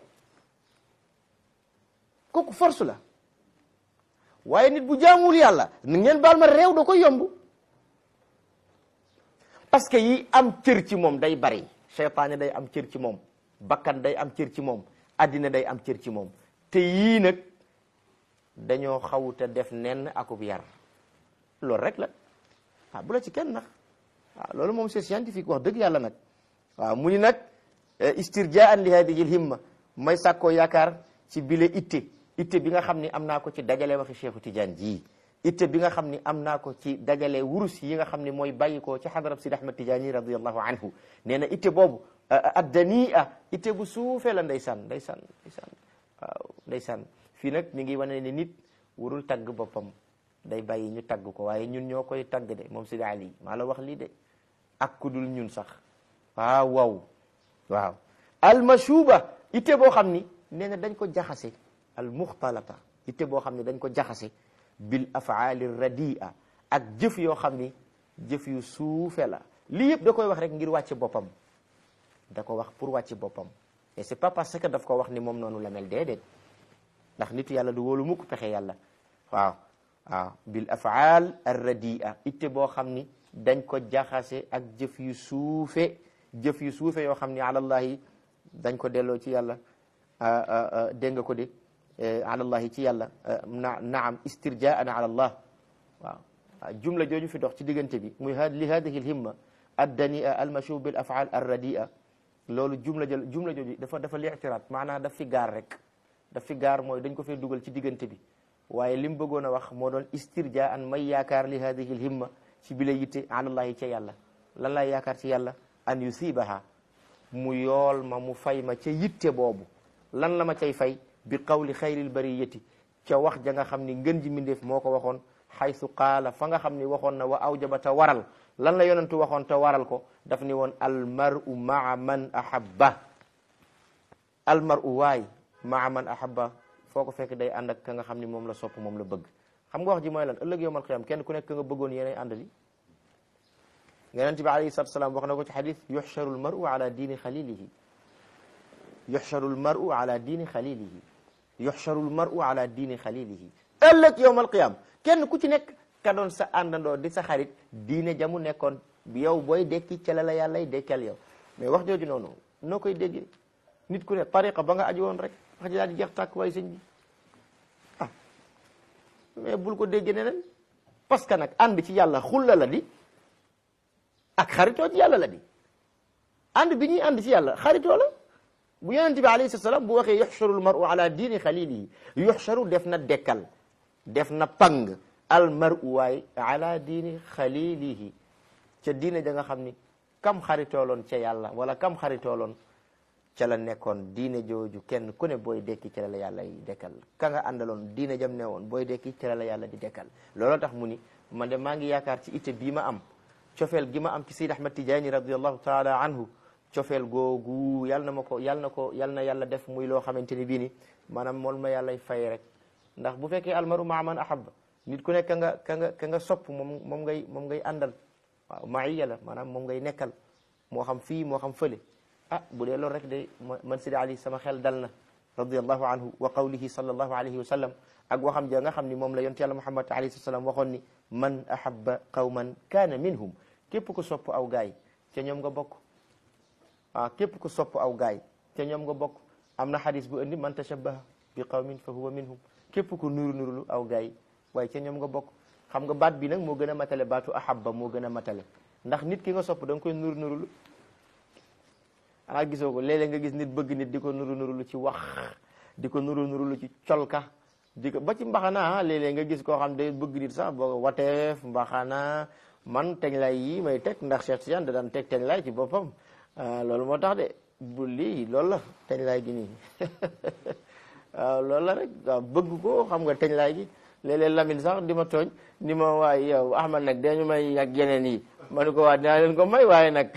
kooku force la waaye nit bu jaamul yàlla na ngeen baal ma réew da koy yomb parce que yi am cër ci moom day bari seytaane day am cër ci moom bakkan day am cër ci moom addina day am cër ci moom te yii nag dañoo xawuta def nenn akub yar loolu rek la waaw bu la ci kenn nax waaw loolu moom c'est scientifique wax dëgg yàlla nag waaw mu ni nag istirjaan li hadihi lhimma may sàkkoo yaakaar ci bile itte itte bi nga xam ni am naa ko ci dajale waxi Cheikhu Tidiane ji itte bi nga xam ni am naa ko ci dajale wurus yi nga xam ni mooy bàyyi ko ci xadarab Sidi Ahmad Tidiane radiallahu anhu nee na itte boobu addania itte bu suufee la ndeysaan ndeysaan ndeysaan waaw ndeysaan fii nag mi ngi wane ne nit warul tagg boppam day bàyyi ñu tagg ko waaye ñun ñoo koy tagg de moom Sidi Ali maa la wax lii de ak ku dul ñun sax waaw waaw waaw almashuba itte boo xam ni nee na dañ ko jaxase al muxtalata itte boo xam ne dañ ko jaxase bil afaali radia ak jëf yoo xam ni jëf yu suufe la lii yëpp da koy wax rek ngir wàcce boppam da ko wax pour wàcce boppam et c'est pas parce que daf ko wax ni moom noonu la mel déedéet ndax nitu yàlla du wóolu mukk pexe yàlla waaw waaw bil afaal ar radia itte boo xam ni dañ ko jaxase ak jëf yu suufe jëf yu suufe yoo xam ni alallahi dañ ko delloo ci yàlla dégg nga ko de alallahi ci yàlla na naam istirjaan ala allah waaw jumla jooju fi dox ci diggante bi muy li hadihi lhimma addania almashu bil afaal ar radia loolu jumla jël jumla jooju dafa dafa li'tiraat maanaam daf fi gaar rek daf fi gaar mooy dañ ko fee dugal ci diggante bi waaye li mu bëggoon a wax moo doon istirjaan may yaakaar li hadihi lhimma ci bi la yitte alallahi ca yàlla lan laay yaakaar ci yàlla an yusibaha mu yool ma mu fay ma ca yitte boobu lan la ma cay fay bi qawli xayril bariyati ca wax ja nga xam ni ngën ji mindeef moo ko waxoon xaysu qaala fa nga xam ni waxoon na wa awjaba te waral lan la yonentu waxoon te waral ko daf ni woon almaru maa man ahabba almaru waay maa man ahabba foo ko fekk day ànd ak ka nga xam ni moom la sopp moom la bëgg xam nga wax ji mooy lan ëllëg yowmal qiyam kenn ku nekk ka nga bëggoon yéenay àndali yonent bi alayhi salatu salaam wax na ko ci xadis yuxcharu almaru ala diini xalilihi yuxcharu almaru ala diini xalilihi yuxcharu almaru ala diini xalilihi ëllëg yowmal qiyam kenn ku ci nekk ka doon sa àndandoo di sa xarit diine jamu nekkoon yow booy dekki ca la la yàllay dekkal yow mais wax jooju noonu noo koy déggee nit ku ne tariqa ba nga aju woon rek wax ji daal di jeex tàkk waaye sëñ bi ah mais bul ko déggee neneen parce que nag ànd ci yàlla xulla la di ak xaritoo ci yàlla la di ànd bi ñuy ànd ci yàlla xaritoo la bu yonente bi alayhi salaam bu waxee yuxcharu almaru ala diini xalilihi yuxcharu def na dekkal def na pang almaru waay ala diini xalilihi ca diine ja nga xam ni kam xaritooloon ca yàlla wala kam xaritooloon ca la nekkoon diine jooju kenn ku ne booy dekki ca la la yàlla yi dekkal ka nga àndaloon diine jam ne woon booy dekki ca la la yàlla di dekkal looloo tax mu ni man de maa ngi yaakaar ci itte bii ma am cofeel gi ma am ci Seydi Ahmad Tijaani radiallahu taala anhu cofeel googu yal na ma ko yal na ko yal na yàlla def muy loo xamante ni bii ni maanaam mool ma yàllay fay rek ndax bu fekkee almaru maa man ahabba nit ku nekk ka nga ka nga ka nga sopp moom moom ngay moom ngay àndal waaw maiya la maanaam moom ngay nekkal moo xam fii moo xam fële ah bu dee loolu rek de man Sidi Ali sama xel dal na radiallahu anhu wa qawlihi sallallahu alayhi wa sallam ak waxam ja nga xam ni moom la yonent yàlla Muhammad alayhi salaam waxoon ni man ahabba qawman kaana minhum képp ku sopp aw gaay ca ñoom nga bokk waaw képp ku sopp aw gaay ca ñoom nga bokk am na xadis bu indi man tashabbaha bi qawmin fa huwa minhum képp ku nuru nurulu aw gaay waaye ca ñoom nga bokk xam nga baat bi nag moo gën a matale baatu ahabba moo gën a matale ndax nit ki nga sopp da nga koy nuru nurulu ah gisoo ko léeg-léeg nga gis nit bëgg nit di ko nuru nurulu ci wax di ko nuru nurulu ci colka di ko ba ci mbaxana léeg-léeg nga gis koo xam day bëgg nit sax boo wateef mbaxana man teñ lay yi may teg ndax Cheikh Tidiane da daan teg teñ lay ci boppam loolu moo tax de bu lii loolu la teñ lay gi nii waaw loolu la rek waaw bëgg ko xam nga teñ lay gi léeg-léeg Lamine sax di ma tooñ ni ma waay yow Ahmad nag dañu may ak yeneen yi ma ne ko waa dinaa leen ko may waaye nag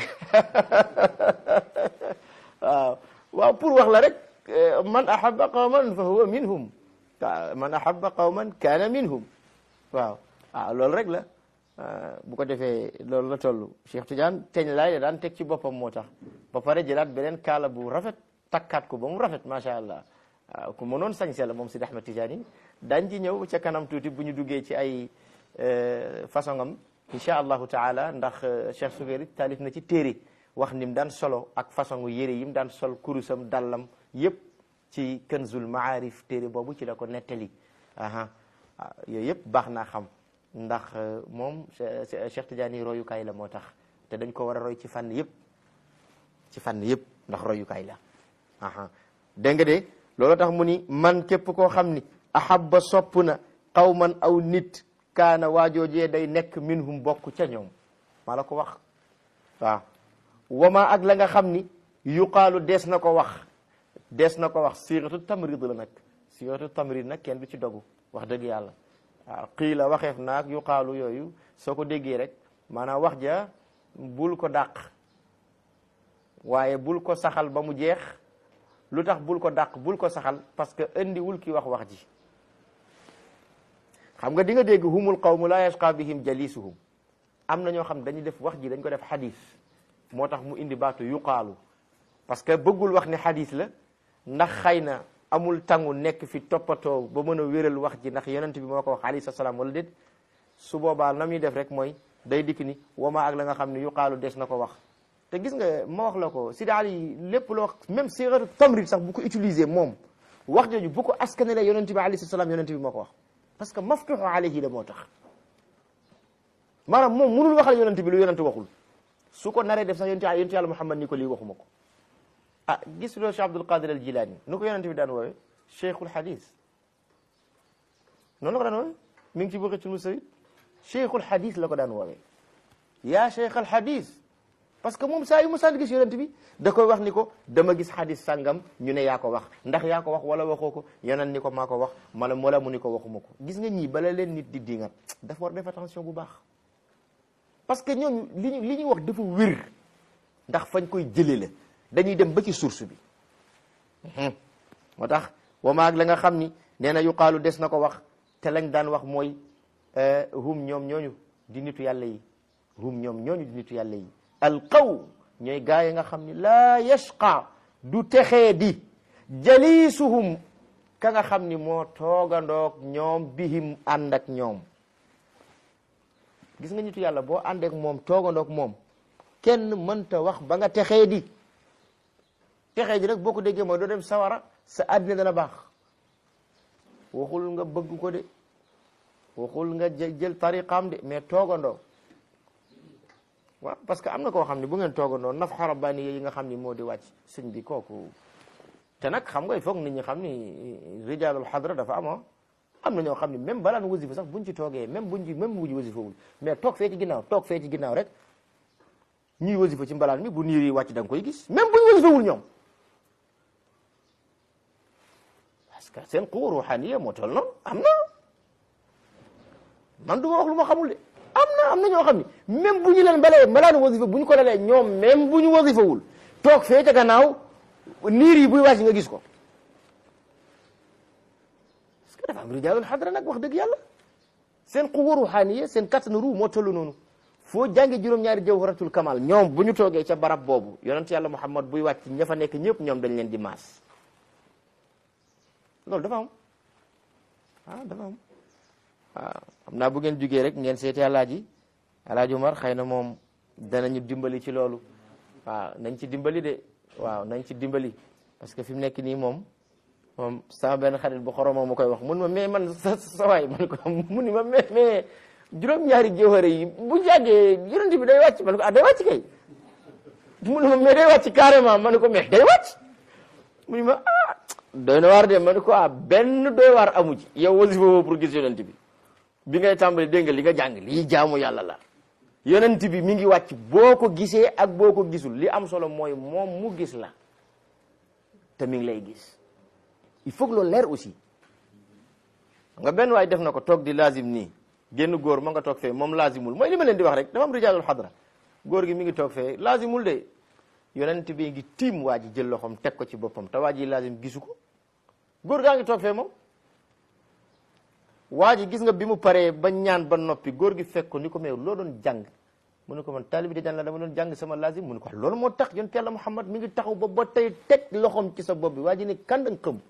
waaw waaw pour wax la rek man ahabba qawman fa huwa minhum man ahabba qawman kaana minhum waaw waaw loolu rek la bu ko defee loolu la toll Cheikh Tidiane teñ laay da daan teg ci boppam moo tax ba pare jëlaat beneen kaala bu rafet takkaat ko ba mu rafet macha allah waaw ku mënoon sañse la moom Sidi Ahmed Tidiane yi daañ ci ñëw ca kanam tuuti bu ñu duggee ci ay façon am incha allahu taala ndax Cheikh Sougairi taalif na ci téere wax ni mu daan solo ak façon yére yi mu daan sol kurusam dallam yëpp ci Kanzul Maarif téere boobu ci la ko nettali aha yooyu yëpp baax naa xam ndax moom Cheikh Tidiane yi royukaay la moo tax te dañ ko war a roy ci fànn yëpp ci fànn yëpp ndax royukaay la aha dégg nga de loolu tax mu ni man képp koo xam ni ahabba sopp na qawman aw nit kaana waajoojee day nekk minhum bokk ca ñoom maa la ko wax waaw wama ak la nga xam ni yuqaalu dees na ko wax dees na ko wax siiratu tamrid la nag siiratu tamrid nag kenn du ci dogu wax dëgg yàlla waaw xii la waxeef naag yuqaalu yooyu soo ko déggee rek maanaam wax ja bul ko dàq waaye bul ko saxal ba mu jeex lu tax bul ko dàq bul ko saxal parce que indiwul ki wax wax ji xam nga di nga dégg humul qawmu la yashqa bihim jalisuhum am na ñoo xam dañuy def wax ji dañ ko def xadis moo tax mu indi baatu yuqaalu parce que bëggul wax ne xadis la ndax xëy na amul tangu nekk fi toppatoo ba mën a wéral wax ji ndax yonent bi moo ko wax alayhi salaam wala déet su boobaa na muy def rek mooy day dikk ni wama ak la nga xam ne yuqaalu des na ko wax te gis nga ma wax la ko Sidi Ali lépp loo même sigatu tamrid sax bu ko utiliser moom wax jooju bu ko askanale yonent bi alayhi salaam yonent bi moo ko wax parce que maftuxu alayhi la moo tax maanaam moom mënul waxal yonent bi lu yonent waxul su ko naree def sax yonent yonent yàlla Muhammad ni ko lii waxuma ko ah gis loo Cheikh Abdul Qadir al Jilani nu ko yonent bi daan woowee cheikhul hadis noonu la ko daan woowee mi ngi ci Bughyatul Mustafid cheikhul hadis la ko daan woowee yaa cheikhal hadis parce que moom saa yu mu sànni gis yonent bi da koy wax ni ko dama gis hadis sàngam ñu ne yaa ko wax ndax yaa ko wax wala waxoo ko yonent ni ko maa ko wax mala wala mu ni ko waxuma ko gis nga ñii bala leen nit di dingat dafa war def attention bu baax parce que ñooñu li ñu li ñuy wax dafa wér ndax fañ koy jëlee la dañuy dem ba ci source bi moo tax wamaag la nga xam ni nee na yuqaalu des na ko wax te lañ daan wax mooy hum ñoom ñooñu di nitu yàlla yi hum ñoom ñooñu di nitu yàlla yi alqaw ñooy gaa yi nga xam ni laa yashqa du texee di jalisuhum ka nga xam ni moo toogandoog ñoom bihim ànd ak ñoom gis nga nitu yàlla boo àndeek moom toogandoog moom kenn mënta wax ba nga texee di texee di rek boo ko déggee mooy doo dem sawara sa àddina dana baax waxul nga bëgg ko de waxul nga jël tariqaam de mais toogandoo waaw parce que am na koo xam ne bu ngeen toogandoo naf xarabani yi nga xam ni moo di wàcc sëñ bi kooku te nag xam nga il faut nit ñi xam ni rijalul xadra dafa am am na ñoo xam ne même balaan wasifa sax buñ ci toogee même buñ ci même buñ wasifa wul mais toog fee ci ginnaaw toog fee ci ginnaaw rek ñuy wasifa ci mbalaan mi bu niir yi wàcc da nga koy gis même buñ wasifa wul ñoom parce que seen quwa ruhaniya moo toll noonu am na man du ma wax lu ma xamul de am na am na ñoo xam ne même bu ñu leen balee mbalaanu wasifa bu ñu ko lalee ñoom même bu ñu wasifawul toog fee ca gannaaw niir yi buy wàcc nga gis ko parce que dafa am rijaalul xadra nag wax dëgg yàlla seen quwa ruhaniya seen kattanu ruu moo toll noonu foo jànge juróom-ñaari jawharatul kamal ñoom bu ñu toogee ca barab boobu yonent yàlla muhammad buy wàcc ña fa nekk ñëpp ñoom dañ leen di maas loolu dafa am ah dafa am waaw xam naa bu ngeen jugee rek ngeen seeti alaaji alaaji Umar xëy na moom danañu dimbali ci loolu waaw nañ ci dimbali de waaw nañ ci dimbali parce que fi mu nekk nii moom moom sama benn xarit bu xoromoo mu koy wax mun ma mais man sa sa waay man ko mu ni ma mais mais juróom-ñaari jawhara yi bu jàggee yonent bi day wàcc man ko ah day wàcc kay mu ni ma mais day wàcc carrément man ko mais day wàcc mu ni ma ah doy na waar de man ko ah benn doy waar amu ci yow wasifa woo pour gis yonent bi bi ngay tàmbali dégg nga li nga jàng lii jaamu yàlla la yonent bi mi ngi wàcc boo ko gisee ak boo ko gisul li am solo mooy moom mu gis la te mi ngi lay gis il faut que loolu leer aussi nga benn waay def na ko toog di lazim nii génn góor ma nga toog fee moom lazimul mooy li ma leen di wax rek dafa am rijaalul xadra góor gi mi ngi toog fee lazimul de yonent bi ngi tiim waa ji jël loxoom teg ko ci boppam te waa ji lazim gisu ko góor gaa ngi toog fee moom waa ji gis nga bi mu paree ba ñaan ba noppi góor gi fekk ko ni ko mais loo doon jàng mu ne ko man taalibi di jàng la dama doon jàng sama lazim mu ne ko loolu moo tax yonent yàlla Muhammad mi ngi taxaw ba ba tey teg loxoom ci sa bopp bi waa ji ne kàndang xëm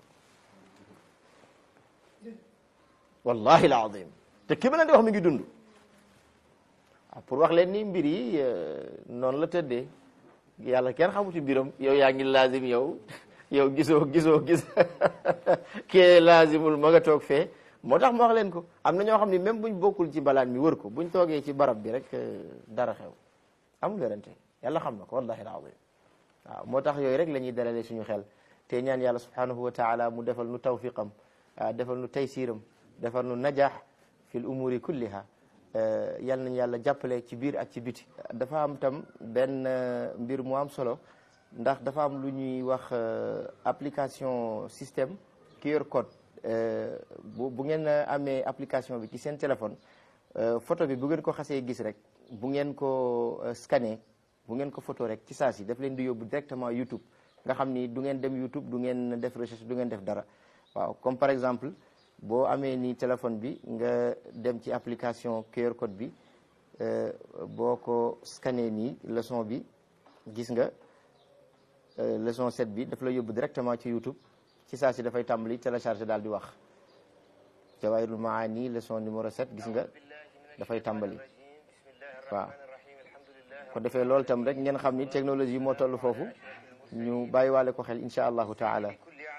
wallahi alazim te ki ma leen di wax mi ngi dund ah pour wax leen ni mbir yi noonu la tëddee yàlla kenn xamu ci mbiram yow yaa ngi lazim yow yow gisoo gisoo gis kee lazimul ma nga toog fee moo tax ma wax leen ko am na ñoo xam ne même buñ bokkul ci balaan mi wër ko buñ toogee ci barab bi rek dara xew amul werante yàlla xam na ko wallahi alazim waaw moo tax yooyu rek la ñuy dalalee suñu xel te ñaan yàlla subhanahu wa taala mu defal nu tawfiqam defal nu taysiram defal nu najaax fi l umuri kulliha yal nañu yàlla jàppale ci biir ak ci biti dafa am tam benn mbir mu am solo ndax dafa am lu ñuy wax application système QR code bu bu ngeen amee application bi ci seen téléphone photo bi bu ngeen ko xasee gis rek bu ngeen ko scanné bu ngeen ko photo rek ci saa si daf leen di yóbbu directement YouTube nga xam ni du ngeen dem YouTube du ngeen def recherche du ngeen def dara waaw comme par exemple boo amee ni téléphone bi nga dem ci application QR code bi boo ko scanné nii leçon bi gis nga leçon 7 bi daf la yóbbu directement ci YouTube ci saa si dafay tàmbali téléchargé daal di wax Jawahirul Maani leçon numéro 7 gis nga dafay tàmbali waaw ko defee loolu tam rek ngeen xam ni technologie moo toll foofu ñu bàyyiwaale ko xel insha allahu taala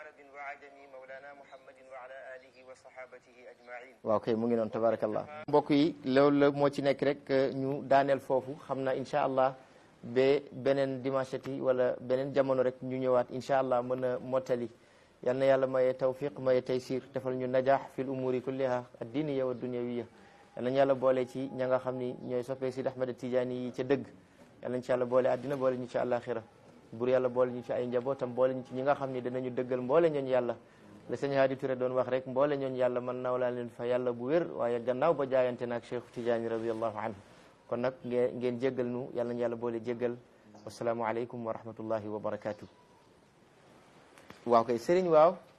waaw kay mu ngi noonu tabarakallah mbokk yi loolu la moo ci nekk rek ñu daaneel foofu xam na insha allah ba beneen dimanche ti wala beneen jamono rek ñu ñëwaat insha allah mën a mottali yal na yàlla maye tawfiq maye taysir defal ñu najaax fil umuri kulliha addiniya wa dunyawiya yal nañu yàlla boole ci ña nga xam ni ñooy soppee Sidi Ahmed Tidiane yi ca dëgg yal nañu ci yàlla boole addina boole ñu ci àllaaxira bur yàlla boole ñu ci ay njabootam boole ñu ci ñi nga xam ni danañu dëggal mboole ñooñu yàlla la sëñ Hadi Touré doon wax rek mboole ñooñu yàlla man naw laa leen fa yàlla bu wér waaye gannaaw ba jaayante naag Cheikh Tidiane radiallahu anhu kon nag ngeen ngeen jéggal nu yal nañu yàlla boole jéggal wasalaamu aleykum wa rahmatullahi wa barakatuh waaw kay sëriñ waaw